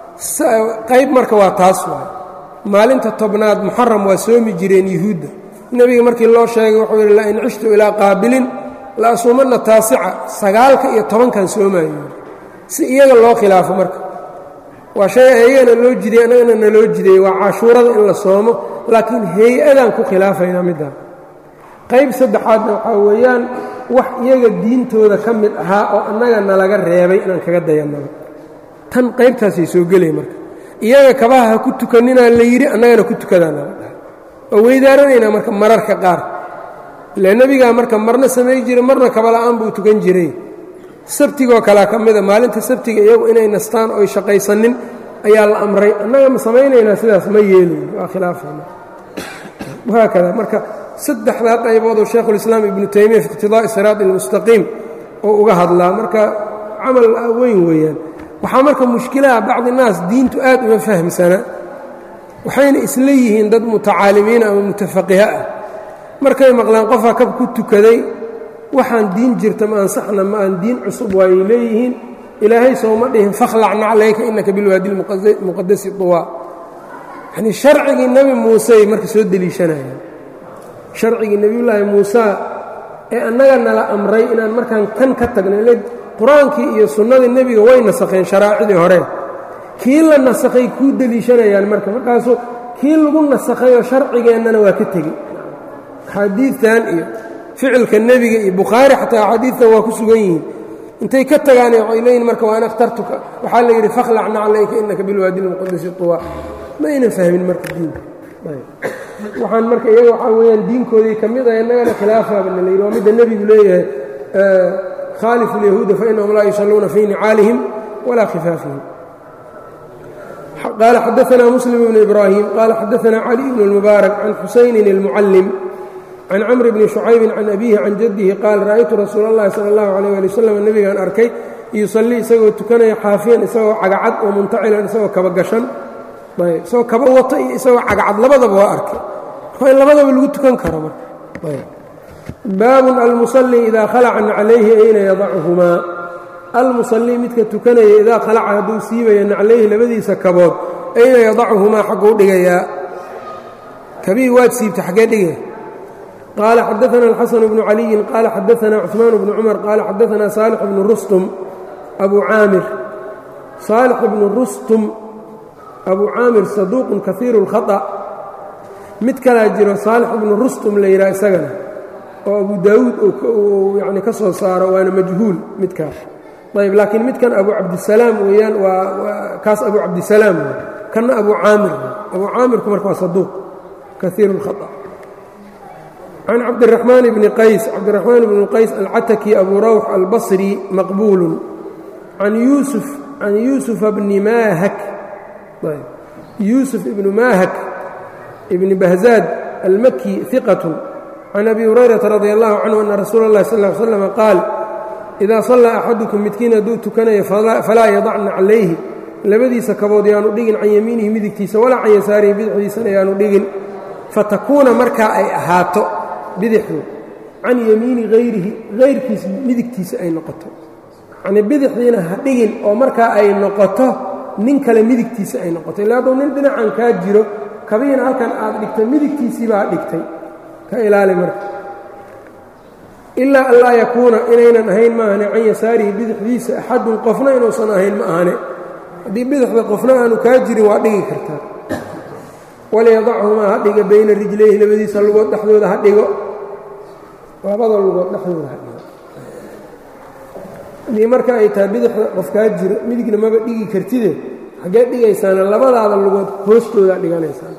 qayb marka waa taas waay maalinta tobnaad muxaram waa soomi jireen yuhuudda nebiga markii loo sheegay wuxuu yidhi lain cishtu ilaa qaabilin la asuumanna taasica sagaalka iyo tobankan soomayo si iyaga loo khilaafo marka waa shay ayagana loo jiday annagana naloo jiday waa cashuurada in la soomo laakiin hay-adaan ku khilaafaynaa middaa qayb saddexaadna waxaa weeyaan wax iyaga diintooda ka mid ahaa oo annaga nalaga reebay inaan kaga dayannaba tan qaybtaasay soo gelay marka iyaga kabaha ha ku tukaninaa la yidhi annagana ku tukadaan nala dhahay waa weydaaranaynaa marka mararka qaar ile nebigaa marka marna samay jiray marna kabala'aan buu tukan jiray sabtigoo kalea ka mida maalinta sabtiga iyagu inay nastaan oy shaqaysanin ayaa la amray annaga ma samaynaynaa sidaas ma yeelayn waa khilaafayna wahaakada marka saddexdaa qayboodoo shaekhulislaam ibnu taymiya fi iqtidaa'i siraati almustaqiim oo uga hadlaa marka camal weyn weeyaan waxaa marka mushkilaha bacdi naas diintu aad uma fahmsana waxayna isla yihiin dad mutacaalimiina ama mutafaqiha ah markay maqlaan qofaa kab ku tukaday waxaan diin jirta ma ansaxna ma aan diin cusub waayay leeyihiin ilaahay sooma dhihin fakhlac naclayka inaka bilwaadi lmuqadasi tuwaa yanii sharcigii nebi muusey marka soo deliishanayaan sharcigii nebiyullaahi muusa ee annaga nala amray inaan markaan kan ka tagno ile qur-aankii iyo sunnadii nebiga way nasakheen sharaacidii hore kii la nasakhay kuu deliishanayaan marka markaasuu kii lagu nasakhayoo sharcigeennana waa ka tegey axaadiidtan iyo ficilka nebiga iyo bukhaari xataa axaadiidtan waa ku sugan yihiin intay ka tagaane waxay leeyihin marka waan akhtartuka waxaa la yidhi fakhlac naclayka inaka bilwaadi lmuqadasi tuwa ma aynan fahmin marka diinka waxaan marka iyaga waxaa weeyaan diinkoodii ka mid ah innagana khilaafaabana la yidhi waa midda nebigu leeyahay khaalifu اlyahuuda fainahum laa yusalluuna fii nicaalihim walaa khifaafihim qaala xadaثna muslim bn ibraahim qaala xadaثna cali bn اlmubaarak can xusaynin اlmucallim can camr bni shucaybi can abihi can jaddihi qaal ra'aytu rasuul اllahi salى اllahu عalيh ali wasalam nebigaan arkay yusallii isagoo tukanaya xaafiyan isagoo cagacad oo muntacilan isagoo kaba gashan isagoo kaba wato iyo isagoo cagacad labadaba waa arkay marka in labadaba lagu tukan karo marka baabun almusalli idaa khalaca naclayhi ayna yadachumaa almusalli midka tukanaya idaa khalaca hadduu siibaya naclayhi labadiisa kabood ayna yadachumaa xagguu dhigayaa kabii waad siibta xaggee dhigaya qaala xadaana alxasan bnu caliyin qaala xadaana cuثmaan bnu cumar qaala xadaana saalix bnu rustum abu caamir saalix bnu rustum abu caamir saduuqun kaiiru اlkhaطأ mid kalaa jiro saalix bnu rustum la yidhaha isagana oo abu daawuud uu yani ka soo saaro waana majhuul midkaas ayb laakiin midkan abu cabdisalaam weeyaan waa kaas abu cabdisalaam kanna abu caamir abu caamirku marka waa saduuq kaiir اlkhaطأ can cabdiraxmaan bni qays cabdiraxmaan bni qays alcataki abu rawx albasri maqbuulu can yuusuf can yuusufa bni maahak yuusuf ibnu maahak ibni bahzaad almaki hiqat can abi hurayrata radi allahu canhu ana rasuula اllahi sal ly slm qaal idaa sallaa axadukum midkiin hadduu tukanayo falaa yadacna calayhi labadiisa kabood yaanu dhigin can yamiinihi midigtiisa walaa can yasaarihi bidixdiisana yaanu dhigin fatakuuna markaa ay ahaato bidixdu can yamiini hayrihi hayrkiis midigtiisa ay noqoto yacnii bidixdiina ha dhigin oo markaa ay noqoto nin kale midigtiisa ay noqoto illa hadduu nin dhinacan kaa jiro kabihiina halkan aad dhigtay midigtiisiibaa dhigtay ka ilaali marka ilaa an laa yakuuna inaynan ahayn ma ahane can yasaarihi bidixdiisa axadun qofna inuusan ahayn ma ahane haddii bidixda qofna aanu kaa jirin waa dhigi kartaa walyadachumaa ha dhiga bayna rijlayhi labadiisa lugood dhexdooda ha dhigo labada lugood dhexdooda ha dhigo haddii marka ay tahay bidixda qof kaa jiro midigna maba dhigi kartide xaggee dhigaysaana labadaada lugood hoostoodaa dhiganaysaan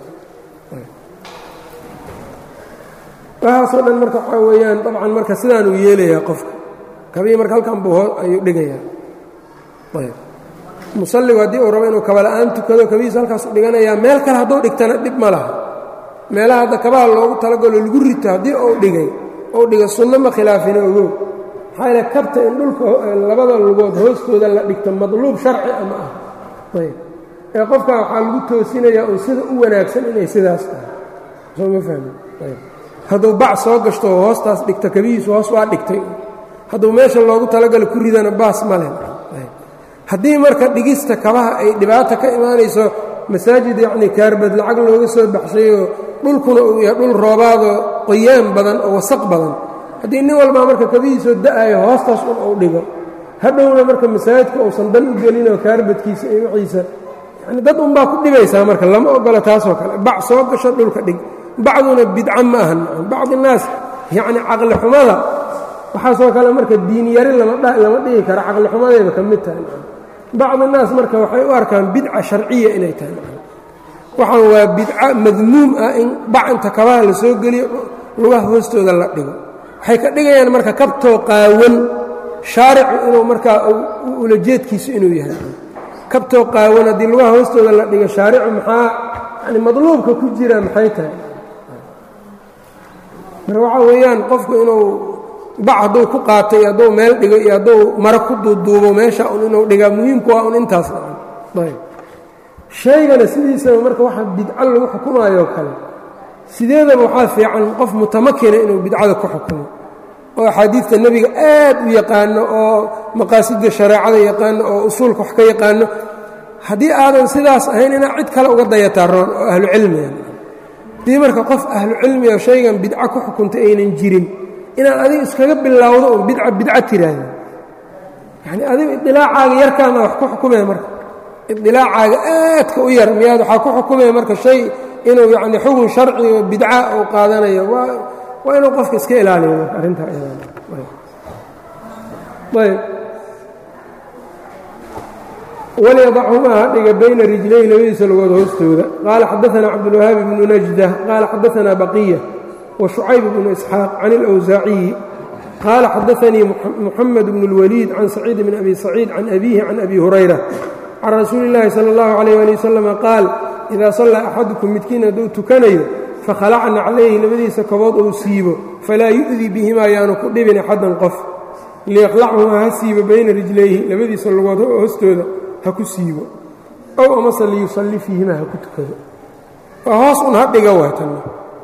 waxaasoo dhan marka waxaa weeyaan dabcan marka sidaanuu yeelayaa qofka kabii marka halkan buu ayuu dhigayaa ayb musalligu haddii uu rabo inuu kabala'aan tukado kabihiisu halkaasu dhiganayaa meel kale hadduu dhigtana dhib ma laha meelaha hadda kabaha loogu talagalo lagu rito haddii uu dhigay ou dhiga sunno ma khilaafina ogow maxaa yaele kabta in dhulka labada lugood hoostooda la dhigto madluub sharci ama ah ayb ee qofka waxaa lagu toosinayaa uun sida u wanaagsan inay sidaas tahay soo ma fahmin ayb hadduu bac soo gashto oo hoostaas dhigto kabihiisu hoos waa dhigtay hadduu meesha loogu talagalo ku ridana baas ma leh haddii marka dhigista kabaha ay dhibaata ka imaanayso masaajid yacnii kaarbad lacag looga soo baxshayoo dhulkuna uu yahay dhul roobaadoo qoyaan badan oo wasaq badan haddii nin walbaa marka kabihiisoo da'ayo hoostaas un uu dhigo hadhowna marka masaajidka uusan dan u gelinoo kaarbadkiisa iyo wixiisa yani dad unbaa ku dhibaysaa marka lama ogola taasoo kale bac soo gasho dhulka dhig bacduna bidca ma ahan bacdi naas yacni caqli xumada waxaasoo kale marka diinyari lama dhigi karo caqli xumadayba ka mid tahay bacdi naas marka waxay u arkaan bidca sharciya inay tahay waxaan waa bidca madmuum ah in bac inta kabaha la soo geliyo lugaha hoostooda la dhigo waxay ka dhigayaan marka kabtoo qaawan shaaricu inuu markaa ulajeedkiisu inuu yahay kabtoo qaawan haddii lugaha hoostooda la dhigo shaaricu maxaa yani madluubka ku jira maxay tahay marka waxaa weeyaan qofku inuu bac hadduu ku qaatay iyo hadduu meel dhigo iyo hadduu maro ku duuduubo meesha un inuu dhigaa muhiimku waa un intaas ayb shaygana sidiisaba marka waxa bidco lagu xukumaayoo kale sideedaba waxaa fiican qof mutamakina inuu bidcada ku xukumo oo axaadiidta nebiga aad u yaqaano oo maqaasidda shareecada yaqaano oo usuulka wax ka yaqaano haddii aadan sidaas ahayn inaad cid kale uga dayataa roon oo ahlu cilmiga haddii marka qof ahlu cilmiga shaygan bidco ku xukunta aynan jirin inaad adiga iskaga bilowdo un bidca bidca tiraahda yacni adigu idilaacaaga yarkaana wax ku xukumaya marka idilaacaaga aadka u yar miyaad waxaa ku xukumaya marka shay inuu yacni xukun sharci oo bidca uu qaadanayo waa waa inuu qofka iska ilaaliyo marka arrintaa ayb walyadachumaa ha dhiga bayna rijlayhi labadiisa lugood hoostooda qaala xadaana cabdulwahaabi bnu najda qaala xadaana baqiya وشucayb بن إسxاaq can الأwsaaciyi qaala xadaثanii muxamed bn الwliid can saciid bn abi saciid can abihi can abi hurayra can rasuuli الlahi salى الlahu عalيه alي wsلم qaal إida صallaa axadukum midkiin hadduu tukanayo fakhalacna calayhi labadiisa kobood ou siibo falaa yu'dii bihimaa yaanu ku dhibin axadan qof liyaqlachumaa ha siibo bayna rijlayhi labadiisa lugood hoostooda ha ku siibo ow amase liyusalli fiihimaa ha ku tukado waa hoos un ha dhiga waatan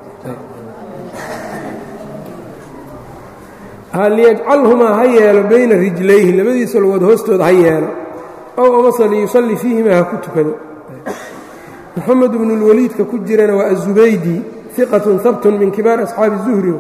liyajcalhumaa ha yeelo bayna rijlayhi labadiisa lugood hoostooda ha yeelo ow amase liyusalli fiihimaa ha ku tukado moxamed bnu اlwaliidka ku jirana waa aلzubaydi iqatun habtun min kibaar asxaabi الzuhri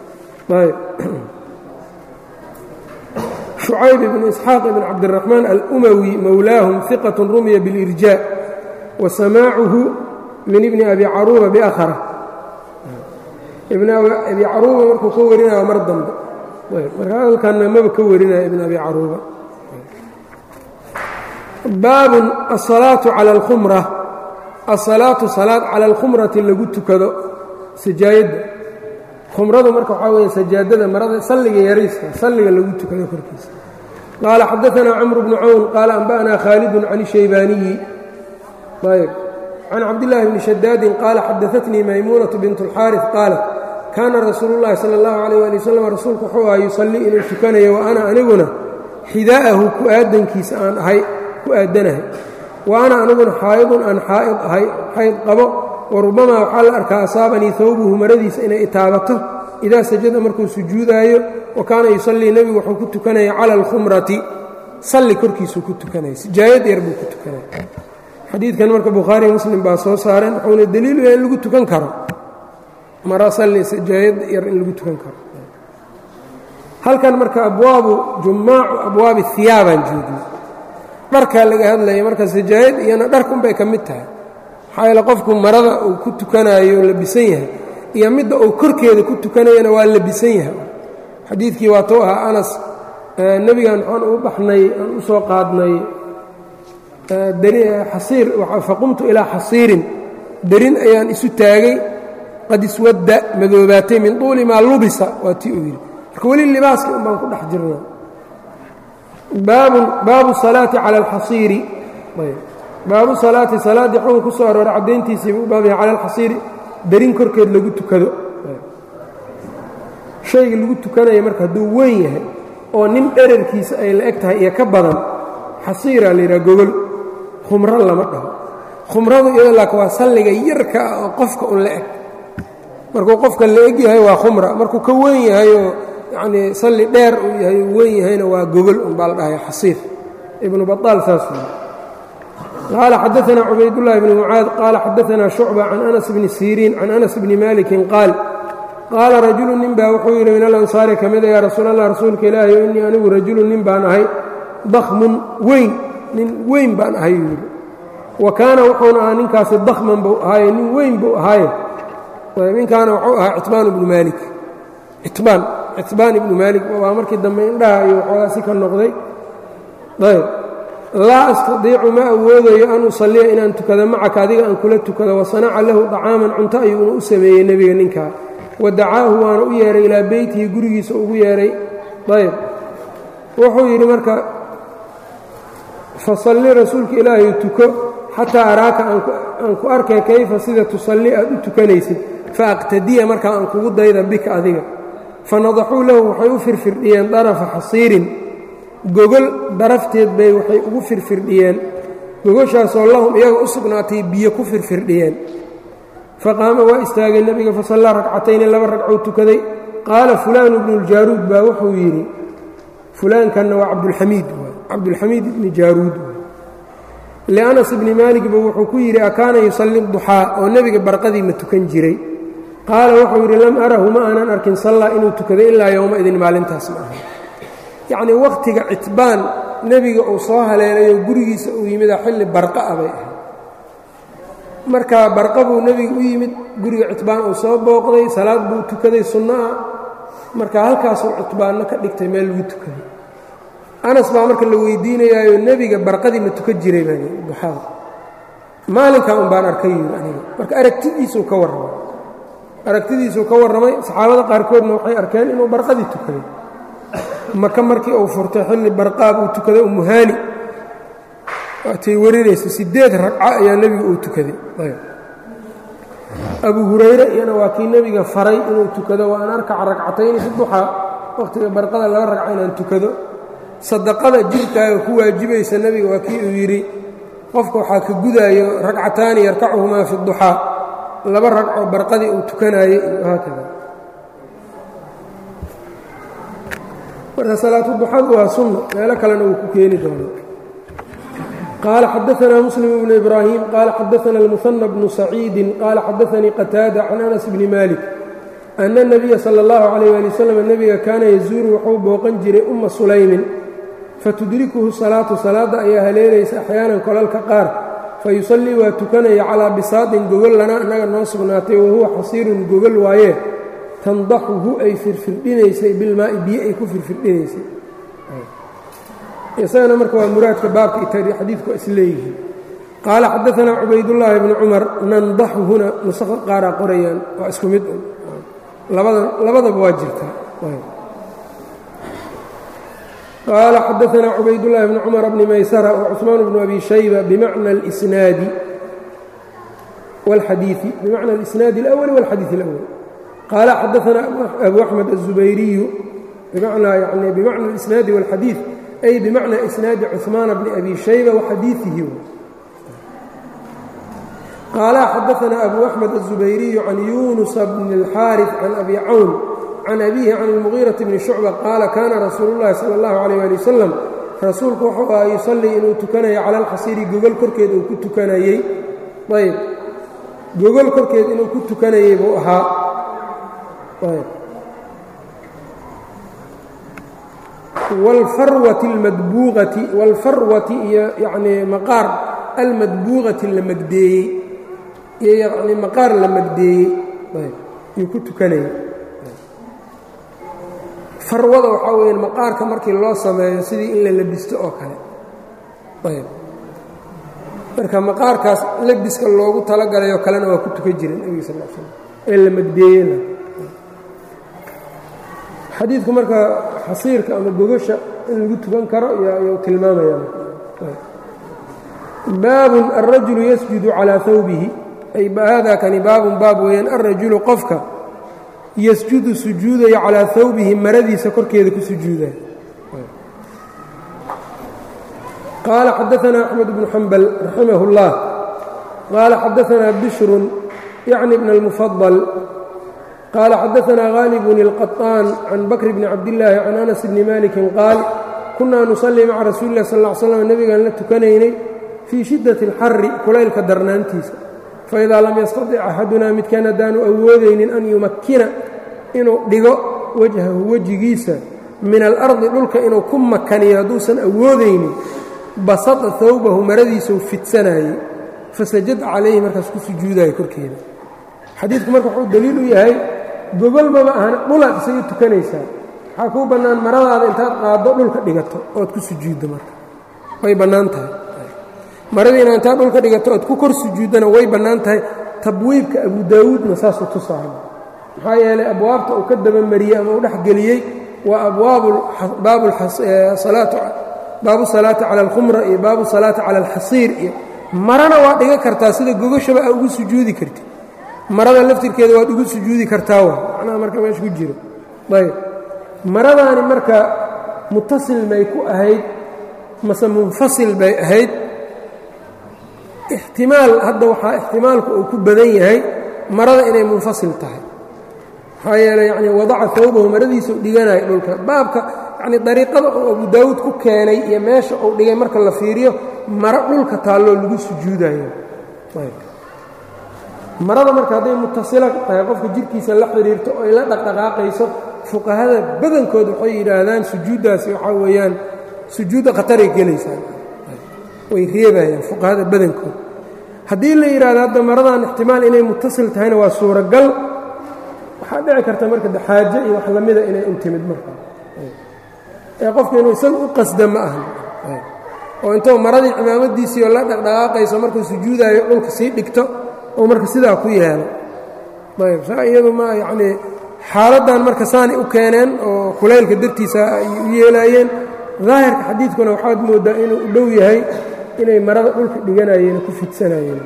shucayb ibnu isxaaq ibn cabdiraxmaan alumawi mowlaahum iqat rumiya biاlirjaa wa samaacuhu min ibni abi caruuba biakhara ibn abi caruuba markuu ka warinaya mar dambe marka halkanna maba ka warinaya ibn abi caruuba baabun asalaatu cala alkhumra asalaatu salaad cala alkhumrati lagu tukado sajaayadda khumradu marka waxaa weeye sajaadada marada salliga yariiska salliga lagu tukado korkiisa qaala xadaanaa camru bnu cawn qaala anba'naa khaalidun can ishaybaaniyi ayb can cabdillaahi bni shadaadin qaala xadaatnii maymuunatu bint اlxaaris qaalat kaana rasuulu llahi sala اllahu alayh ali wasalam rasuulku wuxuu aha yusallii inuu tukanayo wa ana aniguna xidaa'ahu ku aadankiisa aan ahay ku aadanahay wa ana aniguna xaa'idun aan xaa'id ahay xayd qabo wa rubamaa waxaa la arkaa asaabanii hawbuhu maradiisa inay itaabato idaa sajada markuu sujuudaayo wa kaana yusallii nebigu wuxuu ku tukanaya cala alkhumrati salli korkiisuu ku tukanaya sijaayad yar buu ku tukanaya xadiidkan marka bukhaariy muslim baa soo saareen wuxuuna daliilu yahay in lagu tukan karo mara salli sijaayad yar in lagu tukan karo halkan marka abwaabu jumaacu abwaabi hiyaabaan joogno dharkaa laga hadlaya marka sijaayad iyana dharkunbay ka mid tahay maxaa yaele qofku marada uu ku tukanaayo labisan yahay iyo midda uu korkeeda ku tukanayana waa labisan yahay xadiidkii waa tou ahaa anas nebigan waxaan u baxnay aan u soo qaadnay xasiir faqumtu ilaa xasiirin derin ayaan isu taagay qad iswadda madoobaatay min tuuli maa lubisa waa tii uu yidhi marka weli libaaskii un baan ku dhex jirna baabu salaati cala alxasiiri baabu salaati salaaddii xukun ku soo arooray caddayntiisiiba u baabaya cala alxasiiri derin korkeed lagu tukado shayga lagu tukanaya marka hadduu weyn yahay oo nin dherarkiisa ay la eg tahay iyo ka badan xasiiraa la yidhaha gogol khumro lama dhaho khumradu iyado laakin waa salliga yarka ah oo qofka un la eg markuu qofka la eg yahay waa khumra markuu ka weyn yahay oo yacnii salli dheer uu yahay uu weyn yahayna waa gogol un baa la dhahaya xasiir ibnu baطaal saas wey qaala xadaanaa cubaydullahi bni mucaad qaala xadaanaa shucba can anas bni siriin can anas bni malikin qaal qaala rajulu nin baa wuxuu yidhi min alansaari ka mida yaa rasuul allah rasuulka ilaahi o innii anigu rajulu nin baan ahay dakhmun weyn nin weyn baan ahay yuu yidhi wa kaana wuxuuna ahaa ninkaasi dakhman buu ahaaye nin weyn buu ahaaye ninkaana wuxuu ahaa citbaan ibnu maalik citbaan citbaan ibnu maalik waa markii dambe indhaha iyo waxoogaa si ka noqday ayb laa astadiicu ma awoodayo an usalliya inaan tukado macaka adiga aan kula tukado wa sanaca lahu dacaaman cunto ayuuna u sameeyey nebiga ninkaa wa dacaahu waana u yeehay ilaa beytihi gurigiisa ugu yeedhay ayb wuxuu yidhi marka fasalli rasuulka ilaahay tuko xataa araaka aan ku arkay kayfa sida tusalli aad u tukanaysid fa aqtadiya markaa aan kugu dayda bika adiga fanadaxuu lahu waxay u firfirdhiyeen darafa xasiirin gogol darafteed bay waxay ugu firfirdhiyeen gogoshaasoo lahum iyaga u sugnaatay biyo ku firfirdhiyeen faqaama waa istaagay nebiga fasallaa ragcatayni laba ragcou tukaday qaala fulaanu bnu ljaaruud baa wuxuu yidhi fulaankanna waa cabdulxamiid cabdulxamiid ibni jaaruud lianas ibni maaligba wuxuu ku yidhi akaana yusalli duxaa oo nebiga barqadii ma tukan jiray qaala wuxuu yidhi lam arahu ma aanan arkin sallaa inuu tukaday ilaa yowma idin maalintaas ma aha yacnii wakhtiga citbaan nebiga uu soo haleelayo gurigiisa uu yimida xilli barqa ah bay ahayd markaa barqa buu nebiga u yimid guriga citbaan uu soo booqday salaad buu tukaday sunno ah marka halkaasuu citbaanno ka dhigtay meel lagu tukaday anas baa marka la weydiinayaayo nebiga barqadii ma tukan jiray baa duxaada maalinkaa un baan arkay yiri aniga marka aragtidiisuu ka warramay aragtidiisuu ka warramay saxaabada qaarkoodna waxay arkeen inuu barqadii tukaday maka markii uu furtay xilli barqaab uu tukaday umuhaani waatay warinaysa siddeed ragco ayaa nebiga uu tukaday abu hurayre iyana waa kii nebiga faray inuu tukado wa an arkaca ragcatayni fi duxaa wakhtiga barqada laba ragco inaan tukado sadaqada jirkaaga ku waajibaysa nebiga waa kii uu yidhi qofka waxaa ka gudaayo ragcataani yarkacuhumaa fi duxaa laba ragco barqadii uu tukanaayey iyo haakada marka salaatuduxadu waa sunno meelo kalena uu ku keeni doono qaala xadaanaa muslim bnu ibraahim qaala xadaana almuhanna bnu saciidin qaala xadaanii qataada can anas bni malik ana اnabiya sala اllahu calayh ali wasalam nebiga kaana yazuuru wuxuu booqan jiray umma sulaymin fatudrikuhu salaatu salaadda ayaa haleelaysa axyaanan kolalka qaar fayusallii waa tukanaya calaa bisaadin gogol lana annaga noo sugnaatay wahuwa xasiirun gogol waaye tandaxuhu ay firfirdhinaysay bilmaa'i biyo ay ku firfirdhinaysay isagana marka waa muraadka baabka xadiidku waa isleeyihiin qaala xadaanaa cubaydullaahi bni cumar nandaxu huna nusakha qaaraa qorayaan waa isku mid labada labadaba waa jirtaa qaala xadaanaa cubaydullaahi bni cumar bni maysara wcusmaan bnu abi shayba bimacna اlisnaadi wاlxadiiثi bimacna اlisnaadi اlأwli wاlxadiiث اlأwli qaala xadaanaa abu axmed الzubayriyu bimacnaa yani bimacna اlisnaadi wاlxadiiث ay bimacna isnaadi cuثmaana bni abi shayba waxadiiثihi qaala xadaanaa abu axmed الzubayriyu can yunusa bni اlxaariث can abi cawn can abihi can اlmugiiraةi bni shucba qaala kaana rasuulu اllahi salى اllahu عalيyh ali wasalam rasuulku wuxuu aha yusallii inuu tukanayo cala alxasiiri gogol korkeed uu ku tukanayey ayb gogol korkeed inuu ku tukanayey buu ahaa wاlfarwati اlmadbuuqati wاlfarwati iyo yanii maqaar almadbuuqati la magdeeyey iyo yanii maqaar la magdeeyey yuu ku tukanayay farwada waxaa weya maqaarka markii loo sameeyo sidii in la labisto oo kale ayb marka maqaarkaas labiska loogu talagalayoo kalena waa ku tukan jireen nebiga sal l slam ee la magdeeyena xadiidku marka xasiirka ama gogasha in lagu tukan karo iyuu tilmaamaya baabun alrajulu yasjudu calaa hawbihi ay haadaa kani baabun baab weeyaan alrajulu qofka yasjudu sujuudaya calaa hawbihi maradiisa korkeeda ku sujuudaya qaala xadaanaa axmed bnu xambal raximah اllah qaala xadaanaa bishrun yacni bn اlmufadal qaala xadaanaa gaalibun اlqaطaan can bakr bni cabdillaahi can anas bni malikin qaal kunaa nusallii maca rasuuli lah sal ll ly slam nebigaan la tukanaynay fii shiddati اlxari kulaylka darnaantiisa faidaa lam yastatic axadunaa midkaan haddaanu awoodaynin an yumakkina inuu dhigo wajhahu wejigiisa min alardi dhulka inuu ku makaniyo hadduusan awoodaynin basada hawbahu maradiisau fidsanayey fasajad calayhi markaas ku sujuudaya korkeeda xadiidku marka wuxuu daliil u yahay gogolmaba ahan dhulaad isaga tukanaysaa waxaa kuu bannaan maradaada intaad qaaddo dhulka dhigato ood ku sujuuddo marka way bannaan tahay maradiina intaad dhulka dhigato ood ku kor sujuuddana way bannaan tahay tabwiibka abu daawuudna saasuu tusahay maxaa yeelay abwaabta uu ka dabamariyey ama uu dhexgeliyey waa baabu salaati cala alkhumra iyo baabu salaati cala alxasiir iyo marana waad dhiga kartaa sida gogashaba aa ugu sujuudi karti marada laftirkeeda waad ugu sujuudi kartaa wa macnaha marka meesha ku jiro ayb maradaani marka mutasil may ku ahayd mase munfasil bay ahayd ixtimaal hadda waxaa ixtimaalku uu ku badan yahay marada inay munfasil tahay maxaa yeeley yani wadaca hawbahu maradiisa u dhiganayo dhulka baabka yani dariiqada uu abu daawuud ku keenay iyo meesha uu dhigay marka la fiiriyo maro dhulka taalloo lagu sujuudayo marada marka hadday mutasila tahay qofka jirkiisa la xidhiirto oy la dhaqdhaqaaqayso fuqahada badankood waxay yidhaahdaan sujuuddaasi waxaa weeyaan sujuudda khataray gelaysaa way reebayaan fuqahada badankood haddii la yidhahdo hadda maradan ixtimaal inay mutasil tahayna waa suuragal waxaa dhici karta marka xaaje iyo wax lamida inay u timid marka ee qofka inuu isaga u qasda ma ahan oo intuu maradii cimaamadiisii oo la dhaqdhaqaaqayso markuu sujuudaayo dhulka sii dhigto oo marka sidaa ku yeelo ayb saa iyadu ma yacnii xaaladdan marka saanay u keeneen oo kulaylka dartiisa ay u yeelaayeen daahirka xadiidkuna waxaad mooddaa inuu u dhow yahay inay marada dhulka dhiganayeen ku fidsanayeen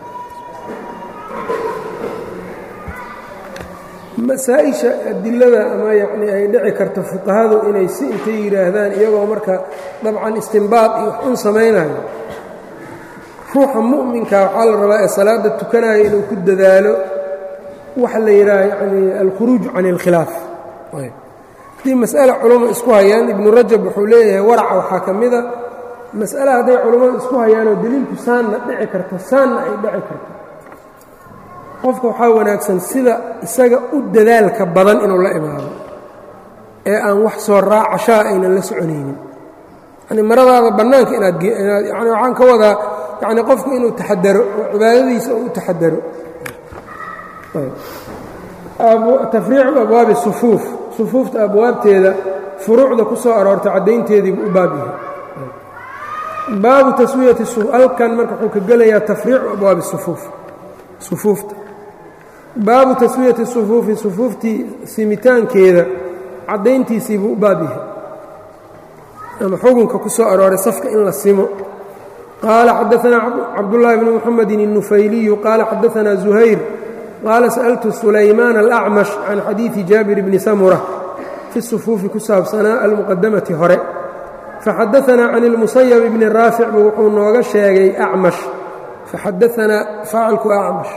masaa-isha adilada ama yacnii ay dhici karto fuqahadu inay si intay yidhaahdaan iyagoo marka dabcan istimbaad iyo wax un samaynayo ruuxa mu'minka waxaa la rabaa ee salaadda tukanaya inuu ku dadaalo waxa la yidhaha yacnii alkhuruuj can اlkhilaaf haddii mas'ale culumma isku hayaan ibnu rajab wuxuu leeyahay waraca waxaa ka mida mas'ale hadday culummadu isku hayaanoo deliilku saanna dhici karto saanna ay dhici karto qofka waxaa wanaagsan sida isaga u dadaalka badan inuu la imaado ee aan wax soo raacashaa aynan la soconaynin yani maradaada bannaanka inaad yani waxaan ka wadaa yani qofku inuu taxadaro oo cibaadadiisa oo u taxadaro tafriicu abwaabi sufuuf sufuufta abwaabteeda furuucda ku soo aroortay caddaynteediibu u baab yahay baabu taswiyati alkan marka wuxuu ka gelayaa tafriicu abwaabi sufuuf sufuufta baabu taswiyati sufuufi sufuuftii simitaankeeda caddayntiisii buu u baab yahay ama xukunka ku soo arooray safka in la simo qaala xadaanaa cabdullaahi bni muxamedin الnufayliyu qaala xadaanaa zuhayr qaala sa'altu sulaymaan alacmash can xadiidi jaabir bni samura fi sufuufi ku saabsanaa almuqadamati hore faxadaanaa can ilmusayab bni raafic buu wuxuu nooga sheegay acmash faxadaanaa faacilku acmash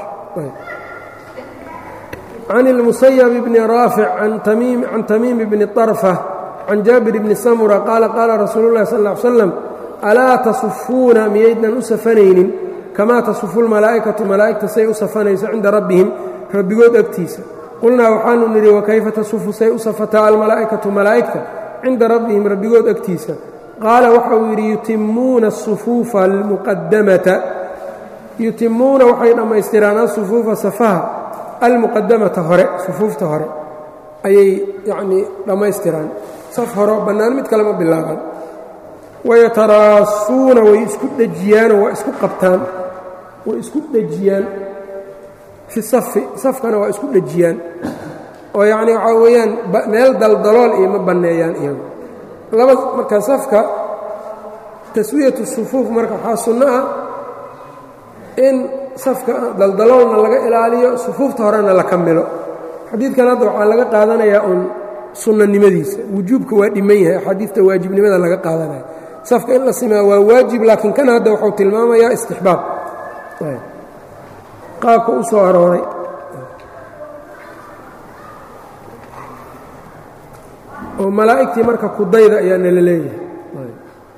can ilmusayab bni raafic can tamiim bni طarfa can jaabir bni samura qaala qaala rasuulu llahi sal ll ly slam alaa tasufuuna miyaydnan u safanaynin kamaa tasufu lmalaa'ikatu malaa'igta say u safanayso cinda rabbihim rabbigood agtiisa qulnaa waxaanu nidhi wakayfa tasufu say u safataa almalaa'ikatu malaa'igta cinda rabbihim rabbigood agtiisa qaala waxa uu yidhi yutimuuna asufuufa almuqadamata yutimuuna waxay dhammaystiraan asufuufa safaha almuqadamata hore sufuufta hore ayay yacnii dhammaystiraan saf horo bannaan mid kalema bilaabaan wayataraasuuna way isku dhejiyaanoo waa isku qabtaan way isku dhejiyaan fi safi safkana waa isku dhejiyaan oo yacnii waxaa weeyaan meel daldalool iyo ma banneeyaan iyagu laba marka safka taswiyatu sufuuf marka waxaa sunno ah in safka daldaloolna laga ilaaliyo sufuufta horena la kamilo xadiidkan hadda waxaa laga qaadanayaa uun sunnanimadiisa wujuubka waa dhiman yahay axaadiidta waajibnimada laga qaadanaya safka in la simaa waa waajib laakiin kan hadda wuxuu tilmaamayaa istixbaab qaabka u soo arooray oo malaa'igtii marka kudayda ayaa nala leeyahay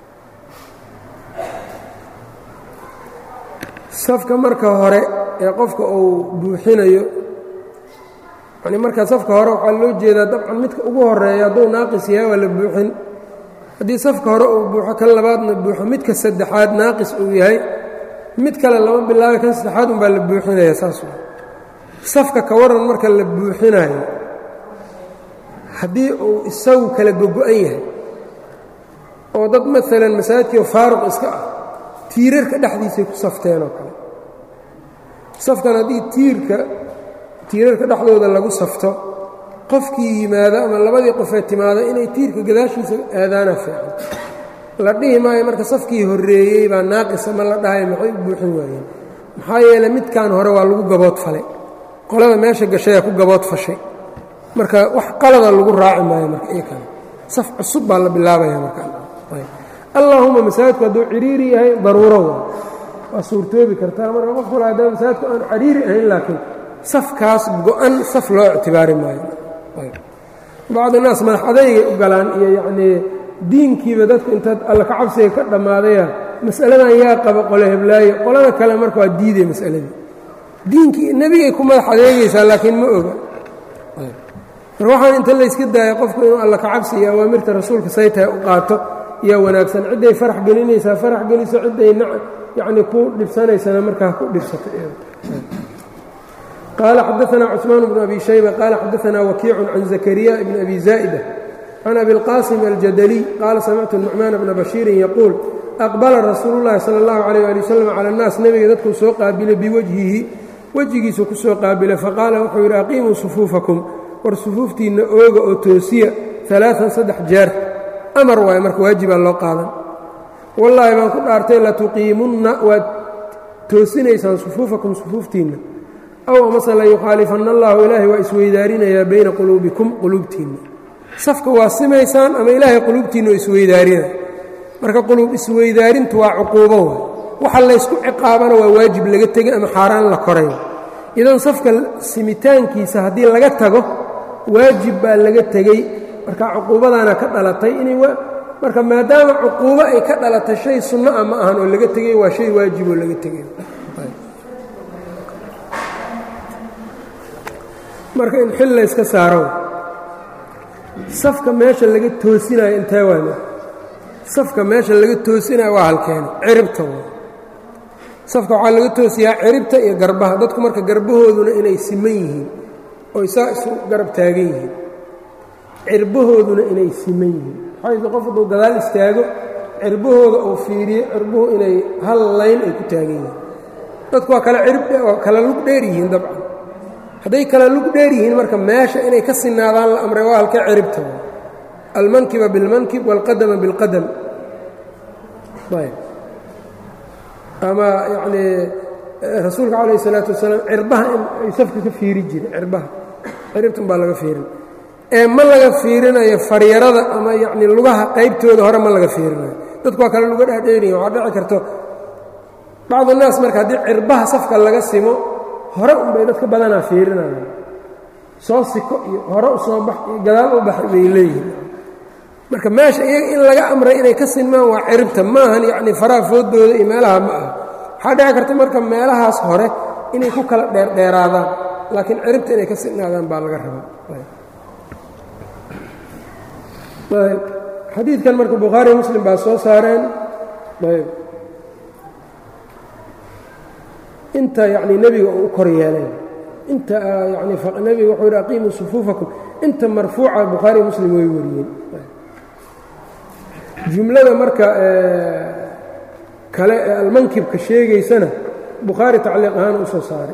safka marka hore ee qofka uu buuxinayo yani marka safka hore waxaa loo jeedaa dabcan midka ugu horeeya hadduu naaqis yahay waa la buuxin haddii safka hore uu buuxo kan labaadna buuxo midka saddexaad naaqis uu yahay mid kale lama bilaabay kan saddexaad unbaa la buuxinaya saas safka ka waran marka la buuxinayo haddii uu isagu kala gogo-an yahay oo dad maalan masaajidkiio faaruq iska ah tiirarka dhexdiisay ku safteen oo kale safkan haddii tiirka tiirarka dhexdooda lagu safto qofkii yimaado ama labadii qofee timaado inay tiirka gadaashiisa aadaana fiican la dhihi maayo marka safkii horreeyey baa naaqisa ma la dhahayo maxay u buuxin waayeen maxaa yeeley midkan hore waa lagu gabood falay qolada meesha gashayaa ku gabood fashay marka wax qalada lagu raaci maayo marka iyo kale saf cusub baa la bilaabaya markaallahuma masaajidku hadduu ciriiri yahay daruuro waa waa suurtoobi kartaa marka qof kula haddana masaajidku aan cariiri ahayn laakiin safkaas go-an saf loo ictibaari maayo bacdi naas madax adaygay u galaan iyo yacnii diinkiiba dadku intaad alla ka cabsiga ka dhammaadaya mas'aladan yaa qaba qole heblaayo qolada kale marka waa diiday mas'aladii diinkii nebigay ku madax adeegaysaa laakiin ma oga mar waxaan inta layska daaya qofku inuu alla ka cabsi iyo awaamirta rasuulka say tahay u qaato yaa wanaagsan cidday farax gelinaysaa farax geliso cidday yacnii ku dhibsanaysana markaa ku dhibsato qaala xadaanaa cusmaan bnu abi shayba qaala xadaanaa wakiicun can zakariya bni abi zaa'ida can abi اlqaasim aljadaliy qaala samictu nucmaan bna bashiirin yaquul aqbala rasuulu llahi sala اllahu alayh ali wasalam cala annaas nebiga dadkuu soo qaabilay biwajhihi wejigiisu ku soo qaabilay faqaala wuxuu yidhi aqiimuu sufuufakum war sufuuftiinna ooga oo toosiya alaaan saddex jeer amar waayo marka waajibaa loo qaadan wallaahi baan ku dhaartay latuqiimunna waad toosinaysaan sufuufakum sufuuftiinna aw amase la yukhaalifanna allahu ilaahay waa isweydaarinayaa bayna quluubikum quluubtiinna safka waa simaysaan ama ilaahay quluubtiinna oo isweydaarinaya marka quluub isweydaarintu waa cuquubo waay waxa laysku ciqaabana waa waajib laga tegay ama xaaraan la koray idan safka simitaankiisa haddii laga tago waajib baa laga tegey marka cuquubadaana ka dhalatay inay marka maadaama cuquubo ay ka dhalatay shay sunno ah ma ahan oo laga tegey waa shay waajiboo laga tegay marka in xil layska saaro safka meesha laga toosinayo intee waana safka meesha laga toosinayo waa halkeena ciribta waa safka waxaa laga toosiyaa ciribta iyo garbaha dadku marka garbahooduna inay siman yihiin oy saa isu garab taagan yihiin cirbahooduna inay siman yihiin waxaa qof hadduu gadaal istaago cirbahooda uu fiiriyo cirbuhu inay hal layn ay ku taagan yihiin dadku waa kala cirb kala lug dheer yihiin dabcan hadday kala lug dheer yihiin marka meesha inay ka sinaadaan la amray waa halka ciribta almankiba bilmankib wاlqadama biاlqadam ama yanii rasuulka calayh الsalaatu wasalaam cirbaha in ay safka ka fiiri jireen cirbaha ciribtan baa laga fiirin ee ma laga fiirinayo faryarada ama yacni lugaha qaybtooda hore ma laga fiirinayo dadku waa kale luga dhaadheeriya waxaa dhici karto bacdu naas marka haddii cirbaha safka laga simo hore unbay dadka badanaa fiirinayaan soo siko iyo hore u soo bax iyo gadaal u bax bay leeyihin marka meesha iyaga in laga amray inay ka sinmaan waa ciribta maahan yacni faraha foodooda iyo meelaha ma aha waxaa dhici karta marka meelahaas hore inay ku kala dheerdheeraadaan laakiin ciribta inay ka sinaadaan baa laga rabaa xadiidkan marka bukhaariy muslim baa soo saareen inta yacni nebiga uu u kor yeeleen inta yani nebiga wuxuu yidhi aqiimuu sufuufakum inta marfuuca bukhaariy muslim way wariyeen jumlada marka kale ee almankibka sheegaysana bukhaari tacliiq ahaan u soo saaray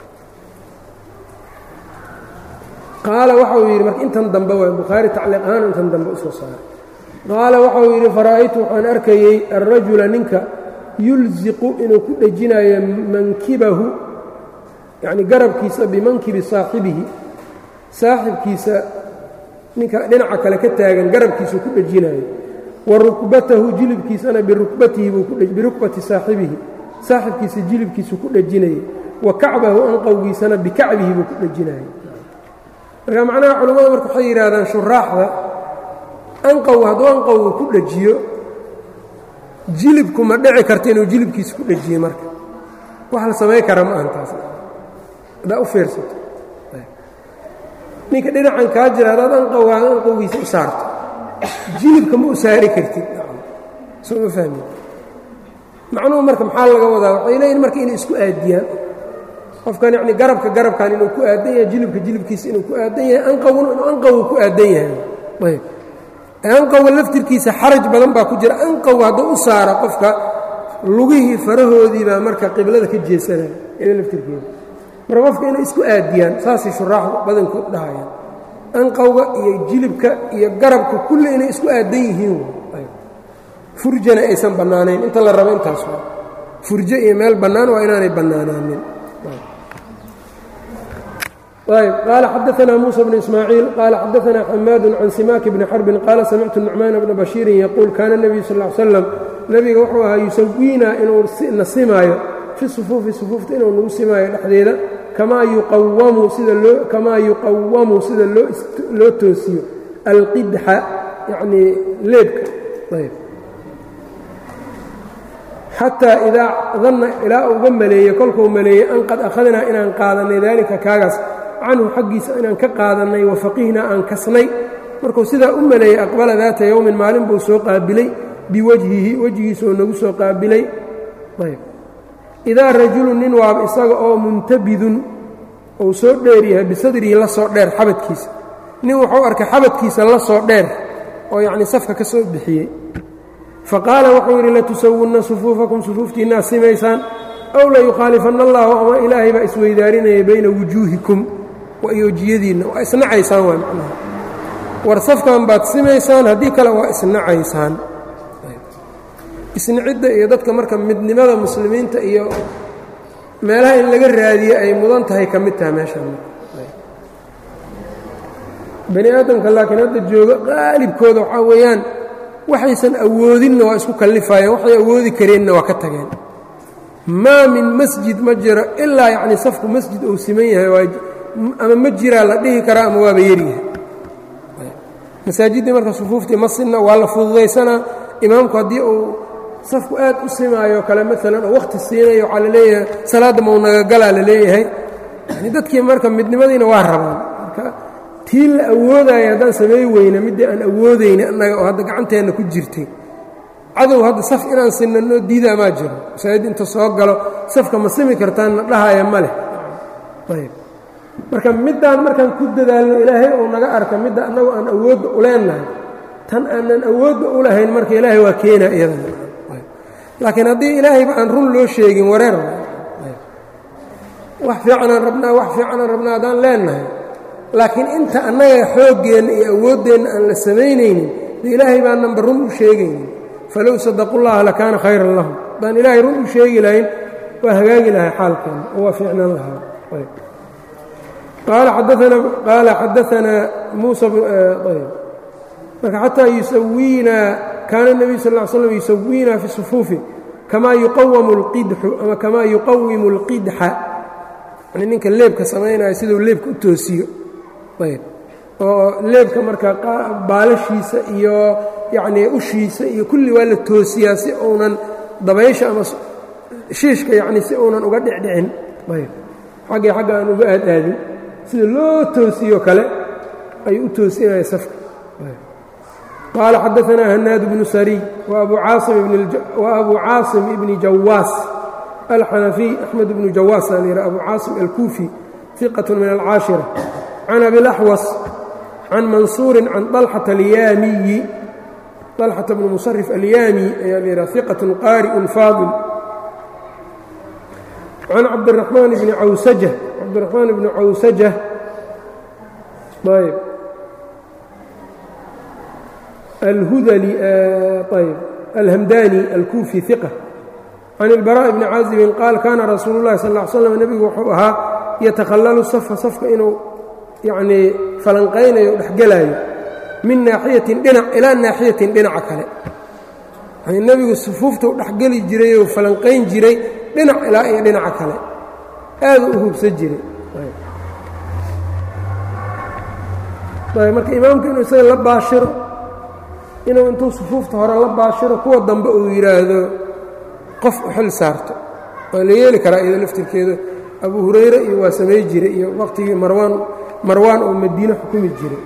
qaala waxa uu yidhi marka intan dambe waay bukhaari tacliiq ahaan intan dambe u soo saaray qaala waxa uu yidhi fara'aytu waxaan arkayey alrajula ninka yulziqu inuu ku dhejinayo mankibahu yacni garabkiisa bimankibi saaxibihi saaxibkiisa ninka dhinaca kale ka taagan garabkiisuu ku dhejinayo wa rukbatahu jilibkiisana birukbatihi birukbati saaxibihi saaxibkiisa jilibkiisuu ku dhejinayay wa kacbahu anqowgiisana bikacbihi buu ku dhejinayay marka macnaha culimmadu marka waxay yidhaahdaan shuraaxda anqow hadduu anqowga ku dhejiyo jilibku ma dhici karta inuu jilibkiisa ku dhejiyo marka wax la samayn kara ma ahan taas haddaa u fiirsato ninka dhinacan kaa jira haddaad anqowgaaga anqowgiisa u saarto jilibka ma u saari kartid soo ma fahmi macnuhu marka maxaa laga wadaa waxay leeyihin marka inay isku aadiyaan qofkan yacni garabka garabkan inuu ku aadan yahay jilibka jilibkiisa inuu ku aadan yahay anqowna inuu anqowga ku aadan yahay ayb anqowga laftirkiisa xaraj badan baa ku jira anqowga hadduu u saara qofka lugihii farahoodii baa marka qiblada ka jeesanaya ida laftirkeeda marka qofka inay isku aadiyaan saasay shuraaxdu badankood dhahayaan anqowga iyo jilibka iyo garabka kulli inay isku aadan yihiin furjana aysan bannaanayn inta la rabo intaas waa furjo iyo meel bannaan waa inaanay bannaanaanin ayb qaala xadaanaa muusa bnu ismaaciil qaala xadaanaa xamaadu can simaaki bni xarbin qaala samictu nucmaana bna bashiirin yaquul kaana nebiyu sal l slam nebiga wuxuu ahaa yusawiinaa inuu na simaayo fi sufuufi sufuufta inuu nagu simaayo dhexdeeda kamaa yuqawamu sida loo kamaa yuqawamu sida loo loo toosiyo alqidxa yacnii leebka ayb xataa idaa danna ilaa uga maleeyey kolkuu maleeyey an qad akhadnaa inaan qaadannay daalika kaagaas canhu xaggiisa inaan ka qaadannay wa faqihnaa aan kasnay markuu sidaa u maleeyey aqbala daata yowmin maalin buu soo qaabilay biwajhihi wejgiisaoo nagu soo qaabilay ayb idaa rajulun nin waaba isaga oo muntabidun uu soo dheer yahay bisadrihi la soo dheer xabadkiisa nin wuxuu arkay xabadkiisa la soo dheer oo yacnii safka ka soo bixiyey faqaala wuxuu yidhi latusawunna sufuufakum sufuuftiinnaad simaysaan ow layukhaalifanna allahu ama ilaahay baa isweydaarinaya bayna wujuuhikum wa iyojiyadiinna waa isnacaysaan waa macnaha war safkan baad simaysaan haddii kale waa isnacaysaan isnicidda iyo dadka marka midnimada muslimiinta iyo meelaha in laga raadiye ay mudan tahay ka mid taha meeshaan bani aadamka laakiin hadda jooga qaalibkooda waxaa weeyaan waxaysan awoodinna waa isku kallifayeen waxay awoodi kareenna waa ka tageen maa min masjid ma jiro ilaa yacnii safku masjid uu siman yahay ama ma jiraa la dhihi karaa ama waaba yaryahay masaajiddii marka sufuuftii ma sinna waa la fududaysanaa imaamku haddii uu safku aad u simaayo kale maalan oo wakhti siinayo waxaa la leeyahay salaadda maunagagalaa la leeyahay yani dadkii marka midnimadiina waa rabaan marka tii la awoodaayo haddaan samay weyne middii aan awoodayna annaga oo hadda gacanteenna ku jirtay cadow hadda saf inaan sinanoo diidaa maa jiro masaajid inta soo galo safka ma simi kartaanna dhahaya ma leh ayb marka middaan markaan ku dadaalno ilaahay uu naga arka midda annagu aan awoodda u leennahay tan aanan awoodda u lahayn marka ilaahay waa keena iyadana laakiin haddii ilaahayba aan run loo sheegin wareer wax fiicanaan rabnaa wax fiicanaan rabnaa haddaan leennahay laakiin inta annaga xooggeenna iyo awooddeenna aan la samaynaynin de ilaahay baananba run u sheegaynin falow sadaqullaha lakaana khayran lahum haddaan ilaahay run u sheegi lahayn waa hagaagi lahay xaalkeena oo waa fiicnaan lahaa qaala xadaanaa muusa marka xataa yusawiinaa kaana الnabiyu sal ا slm yusawiinaa fi sufuufi kamaa yuqawamu اlqidxu ama kamaa yuqawimu اlqidxa yani ninka leebka samaynaya siduu leebka u toosiyo ayb oo leebka marka baalashiisa iyo yacnii ushiisa iyo kulli waa la toosiyaa si uunan dabaysha ama shiishka yacni si uunan uga dhicdhicin ayb xaggii xagga aan uga aadaadin sida loo toosiyo kale ayuu u toosinaya safka qال xadaثna hnaad بن srي وأbu cاaصم بن jawاas الxنفي أحمد بن jawاas a l أbu cاaصم الكوفي ثiqة min الcاaشhiرة عن أbي الأحوص عن maنصuuر عن طلحة الyاmiي طلحة بن مصرف الyاmي ayaa l ثiqة qاriء fاضل عن cabdالرحمن بن awسجة cabdالرحمن بن cawسجة الhudلي ayb الhmdاني الكوفي ثiqة عن البراء بن cاaزب qاal kana rasuul الlahi sal اه ل sلم nebigu wuxuu ahaa yatakhalalu safa safka inuu yanii falanqaynayo o dhexgelaayo min naaxiyatin dhinac ilaa naaxiyatin dhinaca kale yani nebigu sufuufta u dhexgeli jiray oo falanqayn jiray dhinac ilaa iyo dhinaca kale aadu u hubsan jiray marka imaamku inuu isaga la baashiro inuu intuu sufuufta hore la baashiro kuwa dambe uu yidhaahdo qof u xil saarto waa la yeeli karaa iyado laftirkeeda abu hurayre iyo waa samay jiray iyo waqtigii marwaan marwaan oo madiine xukumi jiray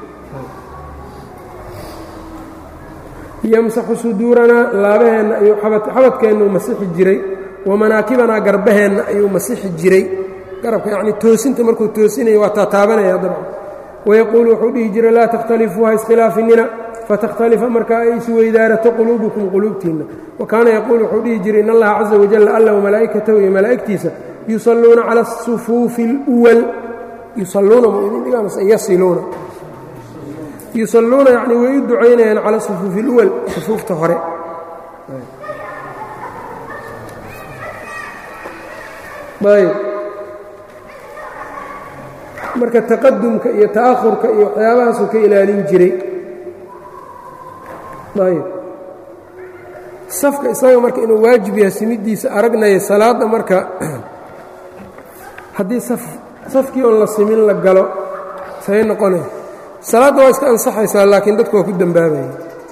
yamsaxu suduuranaa laabaheenna ayuu xabadkeenna uu masixi jiray wa manaakibanaa garbaheenna ayuu masixi jiray garabka yacnii toosinta markuu toosinayo waa taataabanaya dabcan wayaquulu wuxuu dhihi jiray laa takhtalifuu ha iskhilaafinina fatakhtalifa markaa ay isweydaarato quluubukum quluubtiinna wa kaana yaquulu wuxuu dhihi jiray in allaha caza wajalla alla wamalaa'ikatahu iyo malaa'igtiisa yusalluuna cala asufuufi اlwal yusalluuna mu idin dhigaamase yasiluuna yusalluuna yacnii way u ducaynayaan cala sufuufi اlwal sufuufta hore ayb marka taqadumka iyo ta'ahurka iyo waxyaabahaasuu ka ilaalin jiray ayb safka isaga marka inuu waajib yahay simidiisa aragnaya salaadda marka haddii safkii oon la simin la galo say noqonaya salaadda waa iska ansaxaysaa laakiin dadku waa ku dembaabaya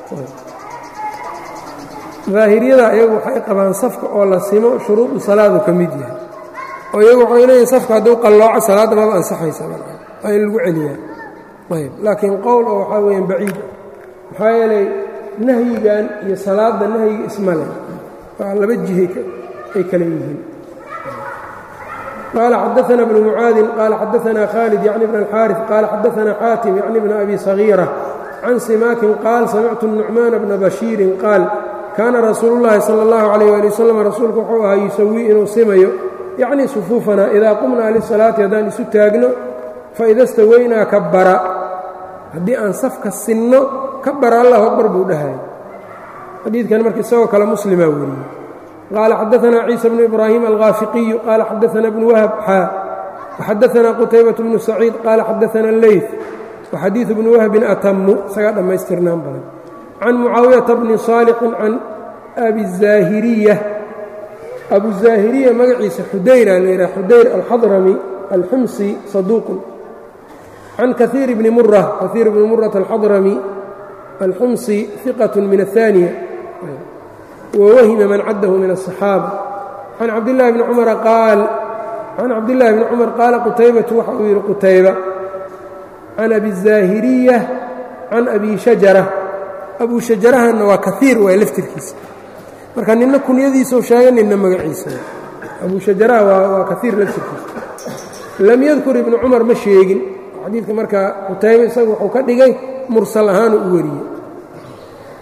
daahiriyada iyagu waxay qabaan safka oo la simo shuruudu salaadu ka mid yahay oo iyagu waxay leeyihin safka hadduu qallooco salaadda maba ansaxaysa waa in lagu celiyaa ayb laakiin qowl oo waxaa weeyaan baciid maxaa yeelay nahyigan iyo salaadda nahyiga ismale waa laba jihay ay kale yihiin qaala xadaثna bnu mucaadin qaala xadaثna khaalid yacni bn اlxaariث qaala xadaثna xaatim yacni bn abi صagiira can simaakin qaal samictu nucmaana bna bashiirin qaal kaana rasuulu اllahi salى اllahu عalيh ali wasalam rasuulku wuxuu ahaa yusawii inuu simayo yacni sufuufana idaa qumnaa lisalaati haddaan isu taagno faida stawaynaa kabara haddii aan safka sinno kabara allahu akbar buu dhahay xadiidkan marka isagoo kale muslimaa weriyey qaala xadaثna ciisa bnu ibraahim alghaafiqiyu qaala xadaثna bnu wahab xaa waxadaثna qutaybaة bnu saciid qaala xadaثna leyt waxadiiثu bnu wahbin atamu isagaa dhammaystirnaan badan can mucaawiyata bni saalixin can abi الzaahiriya abu zaahiriya magaciisa xudayra la yidhaha xudayr alxadrami alxumsi saduuqun can kaiir bni mura kaiir bni murata alxadrami alxumsi iqat min aلثaaniya wwahima man caddahu min الصaxaaba can cabdillaahi bni cumara qaal can cabdillaahi bni cumar qaala qutaybatu waxa uu yidhi qutayba can abi الzaahiriya can abi shajara abu shajarahanna waa kaiir waay laftirkiisa marka nina kunyadiisau sheegay nina magaciisa abu shajaraha waa kaiir laftirkiisa lam yadkur ibnu cumar ma sheegin xadiidka marka qutayba isagu wuxuu ka dhigay mursal ahaanu u wariyey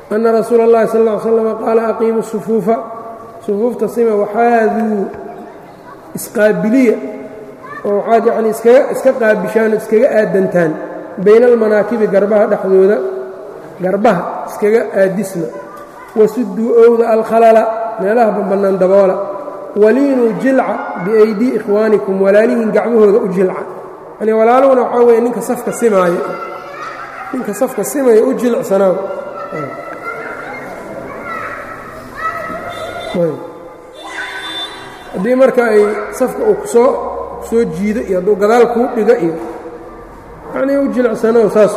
ana rasuula اllahi sal ا ly slm qaala aqiimu sufuufa sufuufta sima waxaaduu isqaabiliya oo waxaad yacni iskaga iska qaabishaan oo iskaga aadantaan bayna almanaakibi garbaha dhexdooda garbaha iskaga aadisna wasuduu owda alkhalala meelaha bambannaan daboola waliinuu jilca biaydii ikhwaanikum walaalihiin gacmahooda u jilca yani walaaluhuna waxaa weeye ninka safka simaayo ninka safka simaya u jilcsanaa haddii marka ay safka uu kusoo kusoo jiido iyo hadduu gadaal kuu dhigo iyo yanii u jilicsanow saas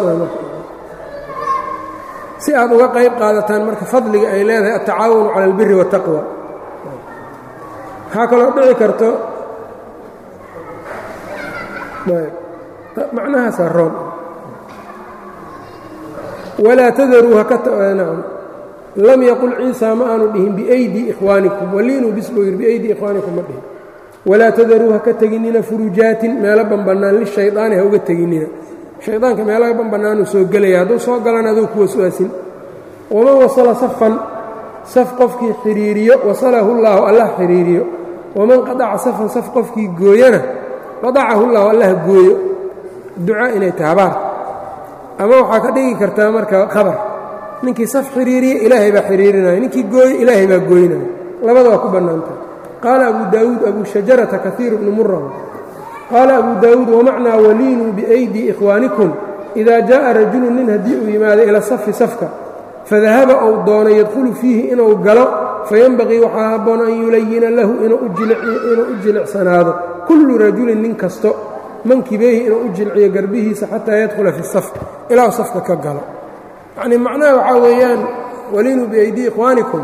si aad uga qayb qaadataan marka fadliga ay leedahay altacaawunu cala albiri waataqwa waxaa kaloo dhici karto macnahaasaa roon walaa tadaruu hakaam lam yaqul ciisa ma aanu dhihin biaydii ikhwaanikum waliinuu bisbuu yidhi biaydii ikhwaanikum ma dhihin walaa tadaruu haka teginina furujaatin meelo banbannaan lishaydaani ha uga teginina shaydaanka meelaha banbannaanuu soo gelaya hadduu soo galan aduu ku waswaasin waman wasala safan saf qofkii xidhiiriyo wasalahu llaahu allah xidhiiriyo waman qadaca safan saf qofkii gooyana qadacahu llaahu allah gooyo ducaa inay tahay habaar ama waxaa ka dhigi kartaa marka khabar ninkii saf xidhiiriya ilaahay baa xidhiirinaya ninkii gooyo ilaahay baa gooynaya labada waa ku bannaantah qaala abu daawuud abu shajarata kaiir bnu muraw qaala abu daawuud wamacnaa waliinuu biaydii ikhwaanikum idaa jaa'a rajulu nin haddii uu yimaado ila safi safka fadahaba ou doono yadkhulu fiihi inuu galo fayenbaqii waxaa habboon an yulayina lahu inuu u jilicsanaado kullu rajulin nin kasto mankibeehi inuu u jilciyo garbihiisa xataa yadkhula fi saf ilaa safka ka galo yacnii macnaha waxaa weeyaan waliinuu biaydii ikhwaanikum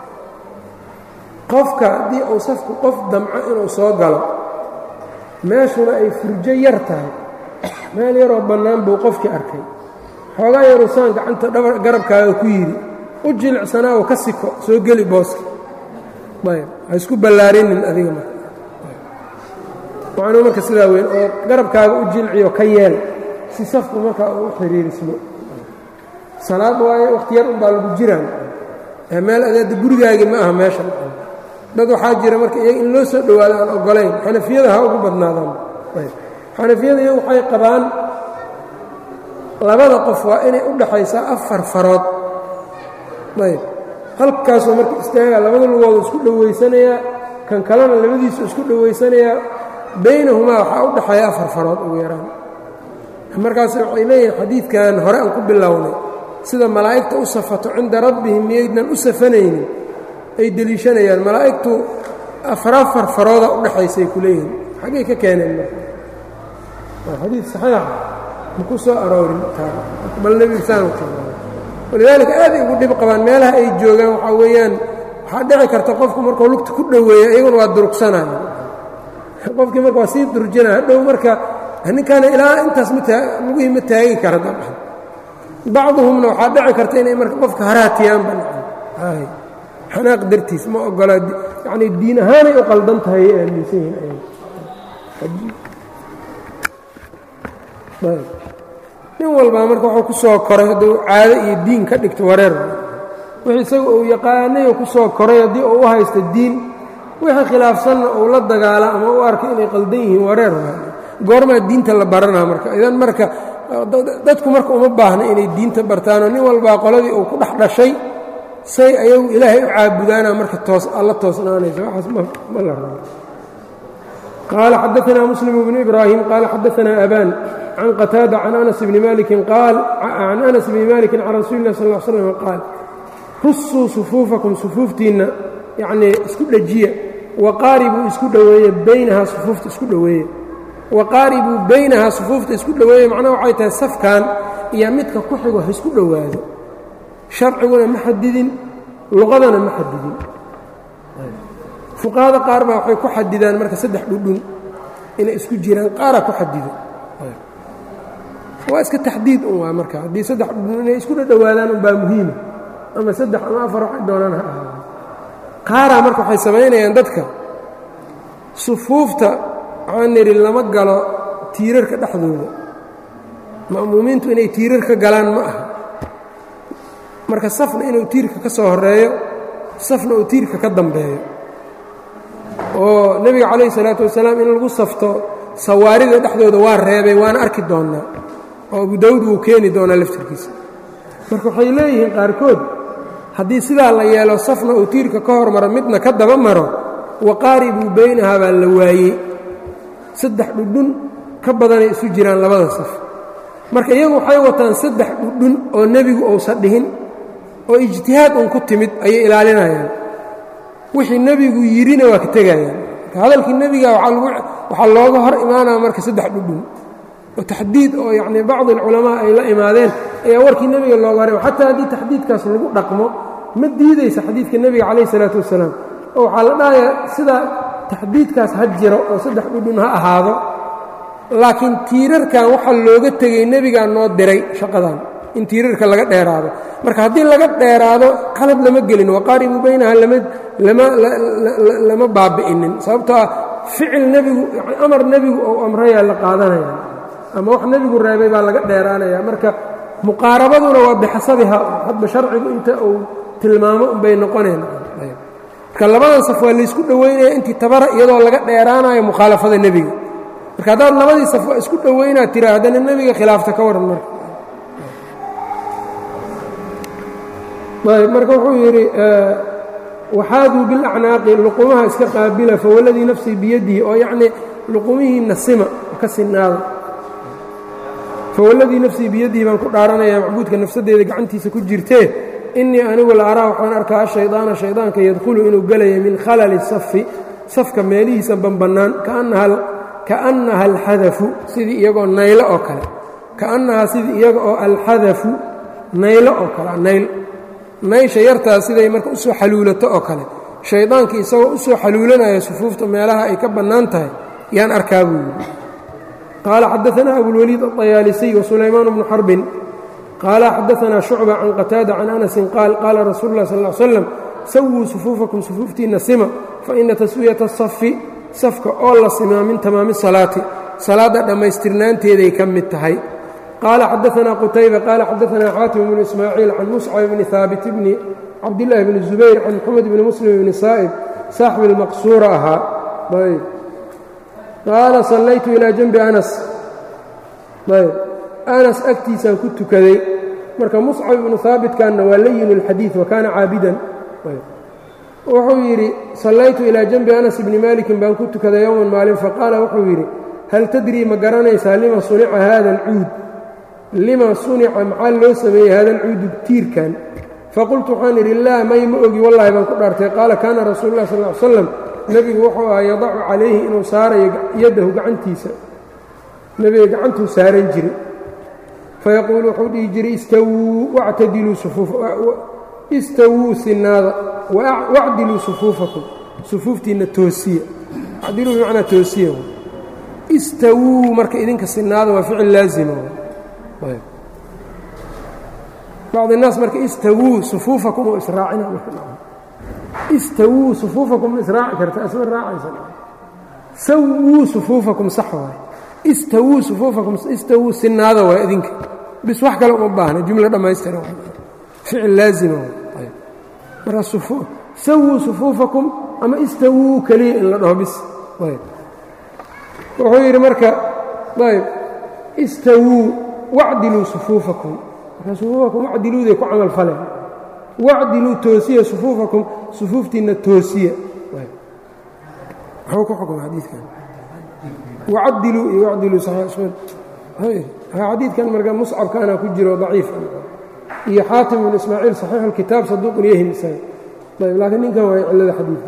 qofka haddii uu safku qof damco inuu soo galo meeshuna ay furjo yar tahay meel yaroo bannaan buu qofkii arkay xoogaa yaruu saan gacanta garabkaaga ku yidhi u jilicsanaa oo ka siko soo geli booska ayb ha isku ballaarinin adiga marka macnuu marka sidaa weyn oo garabkaaga u jilciyo ka yeel si safku markaa uu u xiriirismo salaad waaye wakhti yar unbaa lagu jiraan meel adeeda gurigaagii ma aha meesha dad waxaa jira marka iyaga in loo soo dhowaado aan ogolayn xanafiyada ha ugu badnaadaan xanafiyada iyagu waxay qabaan labada qof waa inay u dhaxaysaa afar farood ayb halkaasoo marka istaagaa labada lugooda isku dhowaysanayaa kan kalena labadiisu isku dhowaysanayaa baynahumaa waxaa u dhaxeeya afar farood ugu yaraan markaas waxay leeyihin xadiidkan hore aan ku bilownay sida malaa'igta u safato cinda rabbihim miyaydnan u safanaynin ay deliishanayaan malaa'igtu afar afar farooda u dhexaysay ku leeyihin xaggay ka keeneen marka waa xadiid saxiixa ma ku soo aroorin bal nebigisaan walidaalika aaday ugu dhib qabaan meelaha ay joogaan waxaa weeyaan waxaa dhici karta qofku markuu lugta ku dhoweeya iyaguna waa durugsanaya qofkii marka waa sii durjinaya hadhow marka ninkaana ilaa intaas mlugihii ma taagi kara dabcan bacduhumna waxaa dhici karta inay marka qofka haraatiyaanba xanaaq dartiis ma ogola yacnii diin ahaanay u qaldan tahay ay aaminsan yihiin nin walbaa marka wuxuu ku soo koray hadduu caado iyo diin ka dhigto wareer wixii isaga uu yaqaanayoo ku soo koray haddii uu u haysto diin wixii khilaafsanna uu la dagaala ama u arka inay qaldan yihiin wareer goormaa diinta la baranaa marka idan marka dadku marka uma baahna inay diinta bartaanoo nin walbaa qoladii uu ku dhex dhashay say ayagu ilaahay u caabudaana marka toos alla toosnaanaysa waxaas ma la rabo qaala xadaanaa muslim bnu ibraahim qaala xadaanaa abaan can qataada can anas bni malikin qaal can anas bni malikin can rasuuli lah sal l slam qaal rusuu sufuufakum sufuuftiinna yacnii isku dhejiya waqaaribuu isku dhoweeye baynahaa sufuufta isku dhoweeye waqaaribuu baynahaa sufuufta isku dhoweeye macnaha waxay tahay safkan iyo midka ku xigo ha isku dhowaado sharciguna ma xadidin luqadana ma xadidin fuqahada qaar baa waxay ku xadidaan marka saddex dhudhun inay isku jiraan qaaraa ku xadido waa iska taxdiid un waa marka haddii saddex dhudhun inay isku dhadhowaadaan unbaa muhiima ama saddex ama afar waxay doonaan ha ahaada qaaraa marka waxay samaynayaan dadka sufuufta waxaan nidhi lama galo tiirarka dhexdooda ma'muumiintu inay tiirar ka galaan ma aha marka safna inuu tiirka ka soo horeeyo safna uu tiirka ka dambeeyo oo nebiga calayhi salaatu wasalaam in lagu safto sawaarida dhexdooda waa reebay waana arki doonnaa oo abu daawud wuu keeni doonaa laftirkiisa marka waxay leeyihiin qaarkood haddii sidaa la yeelo safna uu tiirka ka hormaro midna ka daba maro waqaaribuu baynahaa baa la waayey saddex dhudhun ka badanay isu jiraan labada saf marka iyagu waxay wataan saddex dhudhun oo nebigu uusan dhihin oo ijtihaad uun ku timid ayay ilaalinayaan wixii nebigu yidhina waa ka tegayaan marka hadalkii nebiga waxaa looga hor imaanaya marka saddex dhudhun oo taxdiid oo yacnii bacdi alculamaa ay la imaadeen ayaa warkii nebiga looga hor ima xataa haddii taxdiidkaas lagu dhaqmo ma diidaysa xadiidka nebiga calayh isalaatu wasalaam oo waxaa la dhahayaa sida taxdiidkaas ha jiro oo saddex dhudhun ha ahaado laakiin tiirarkan waxaa looga tegey nebigaa noo diray shaqadan in tiirarka laga dheeraado marka haddii laga dheeraado qalad lama gelin waqaaribuu baynaha lama baabi'inin sababtoo ah ficil nebigu amar nebigu ou amrayaa la qaadanaya ama wax nebigu reebay baa laga dheeraanaya marka muqaarabaduna waa bixasabiha hadba sharcigu inta uu tilmaamo unbay noqoneen marka labadan saf waa laysku dhowaynaya intii tabara iyadoo laga dheeraanayo mukhaalafada nebiga marka haddaad labadii saf waa isku dhowaynaad tira haddana nebiga khilaafta ka waran marka ayb marka wuxuu yidhi waxaaduu bilacnaaqi luqumaha iska qaabila fawaladii nafsii biyadihi oo yacnii luqumihiinna sima ka sinaada fawaladii nafsii biyadihi baan ku dhaaranaya macbuudka nafsaddeeda gacantiisa ku jirtee innii anigu la araa waxaan arkaa ashaydaana shaydaanka yadkhulu inuu gelaya min khalali safi safka meelihiisa banbannaan kaannaha alxadafu sidii iyagoo naylo oo kale kaannahaa sidii iyaga oo alxadafu naylo oo kale nayl naysha yartaa siday marka u soo xaluulato oo kale shaydaankii isagoo u soo xaluulanaya sufuufta meelaha ay ka bannaan tahay yaan arkaa buu yidhi qaala xadaanaa abulwaliid aطayaalisiy wasulaymaan bnu xarbin qaala xadaanaa shucba can qataada can anasin qaal qaala rasuulu lah sal l slam sawuu sufuufakum sufuuftiinna sima faina taswiyata asafi safka oo la simaa min tamaami salaati salaadda dhammaystirnaanteeday ka mid tahay qaala xadaanaa qutayba qaala xadaanaa xaatim bnu ismaaciil can muscab bni haabit bni cabdillaahi bni zubayr can moxamed bni muslim bni saa'ib saaxibi lmaqsuura ahaa ayb qaala sallaytu ilaa janbi anas ayb anas agtiisaan ku tukaday marka muscab ibnu haabitkanna waa layin اlxadiid wa kaana caabidan wuxuu yidhi sallaytu ilaa janbi anas bni maalikin baan ku tukaday yowman maalin faqaala wuxuu yidhi hal tadrii ma garanaysaa lima sunica hada alcuud lima sunica maxaa loo sameeyey hada alcuudu tiirkan faqultu waxaan idhi laa may ma ogi wallaahi baan ku dhaartay qaala kaana rasuulu lah sal l slam nebigu wuxuu ahaa yadacu calayhi inuu saarayo yaddahu gacantiisa nebiga gacantuu saaran jiray fayaquulu wuxuu dhihi jiray istawuu wactadiluu istawuu sinaada wacdiluu sufuufakum sufuuftiinna toosiya acdiluu bimacnaa toosiya istawuu marka idinka sinaada waa ficil laazima bacdi الnaas marka istawuu sufuufakum oo israacina istawuu sufuufakum ma israaci karta isma raacaysa sawuu sufuufakum sax waay istawuu sufuufakum istawuu sinaada waa idinka bis wax kale uma baahna jumlo dhammaystira ficil laazima marka sawuu sufuufakum ama istawuu keliya in la dhaho bis wuxuu yidhi marka ayb istawuu wacdiluu sufuufakum marka sufuufakum wacdiluuday ku camal faleen wacdiluu toosiya sufuufakum sufuuftiinna toosiya muxuu ku xukma xadiidkan wacadiluu iyo wacdiluu xadiidkan marka muscabkaana ku jiro daciif iyo xaatim ibnu ismaaciil saxiixu اlkitaab saduuqun yahim isaga ayb laakiin ninkan waay cillada xadiidka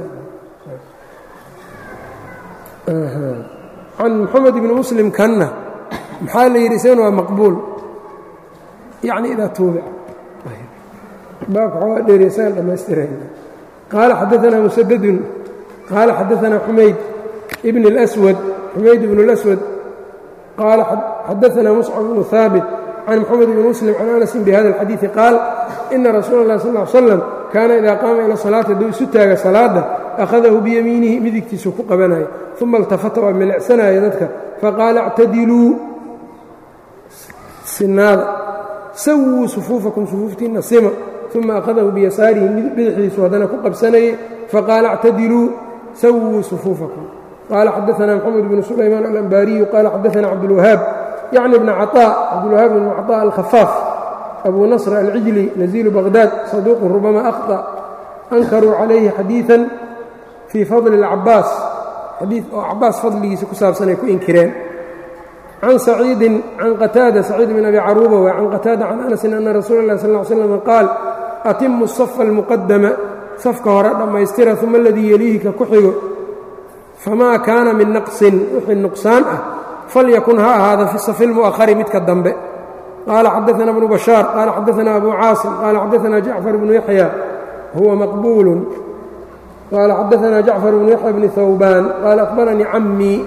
can moxamed ibni muslim kanna maxaa la yidhi isagana waa maqbuul yacni idaa tuubica baabka xoogaa dheeriya isagan dhammaystirayna qaala xadaanaa musadadun qaala xadaanaa xumayd ibn اlأswad xumayd ibn اlأswad qaala xadaanaa muscab bnu haabit can moxamed ibni muslim can anasin bihada اlxadiidi qaal ina rasuula اllahi sal ll slam kaana idaa qaama ila salaati hadduu isu taaga salaadda akhadahu biyamiinihi midigtiisu ku qabanaya uma iltafata waa milicsanaya dadka faqaala اctadiluu sinaada sawuu sufuufakum sufuuftiinna sima uma akhadahu biyasaarihi bidixdiisu haddana ku qabsanayay faqaala اctadiluu sawuu sufuufakum qaala xadaثna mxamed bnu sulaymaan alanbaariyu qaala xadaثna cabdulwahaab yacni bna caطاء cabdulwahaab bn caطاء alkhafaaf abu nasr alcijli nazilu baqhdaad saduuqu rubama akhطأ ankaruu calayhi xadiiثa fii fadli اlcabaas xadii oo cabaas fadligiisa ku saabsanay ku inkireen can saciidin can qataada saciid bn abi caruuba wa can qataada can anasin ana rasuula اlah sal ly slam qaal atimu الصafa اlmuqadama safka hore dhammaystira uma aladii yeliihi ka ku xigo famaa kaana min naqsin wixii nuqsaan ah falyakun ha ahaada fi safi اlmu'ahari midka dambe qaala xadaثna bnu bashaar qaala xadaثna abu caasim qaala xadaثna jacfar bnu yaxya huwa maqbuulu qaala xadaثna jacfar bnu yaxya bni hawbaan qaala akhbaranii camii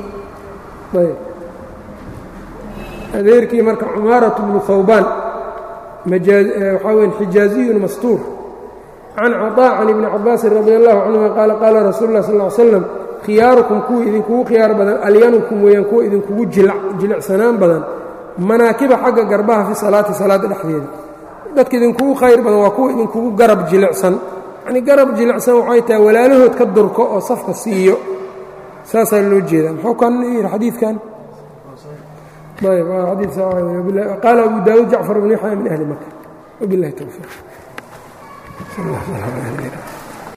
adeerkii marka cumaaraة bnu hawbaan waxaa weyn xijaaziyun mastuur can caطاء can ibni cabaasin radi allahu canهuma qaala qaala rasuulu اlah sal ly slam khiyaarukum kuwa idinkugu khiyaar badan alyanukum weeyaan kuwa idinkugu jilicsanaan badan manaakiba xagga garbaha fi salaati salaada dhexdeeda dadka idinkugu khayr badan waa kuwa idinkugu garab jilicsan yacnii garab jilicsan waxay tahay walaalahood ka durko oo safka siiyo saasaa loo jeedaa muxuu kan yidhi xadiidkan ayb xadii qaala abu daawuud jacfar bn yaxya min ahli maka wbilahi towfiiq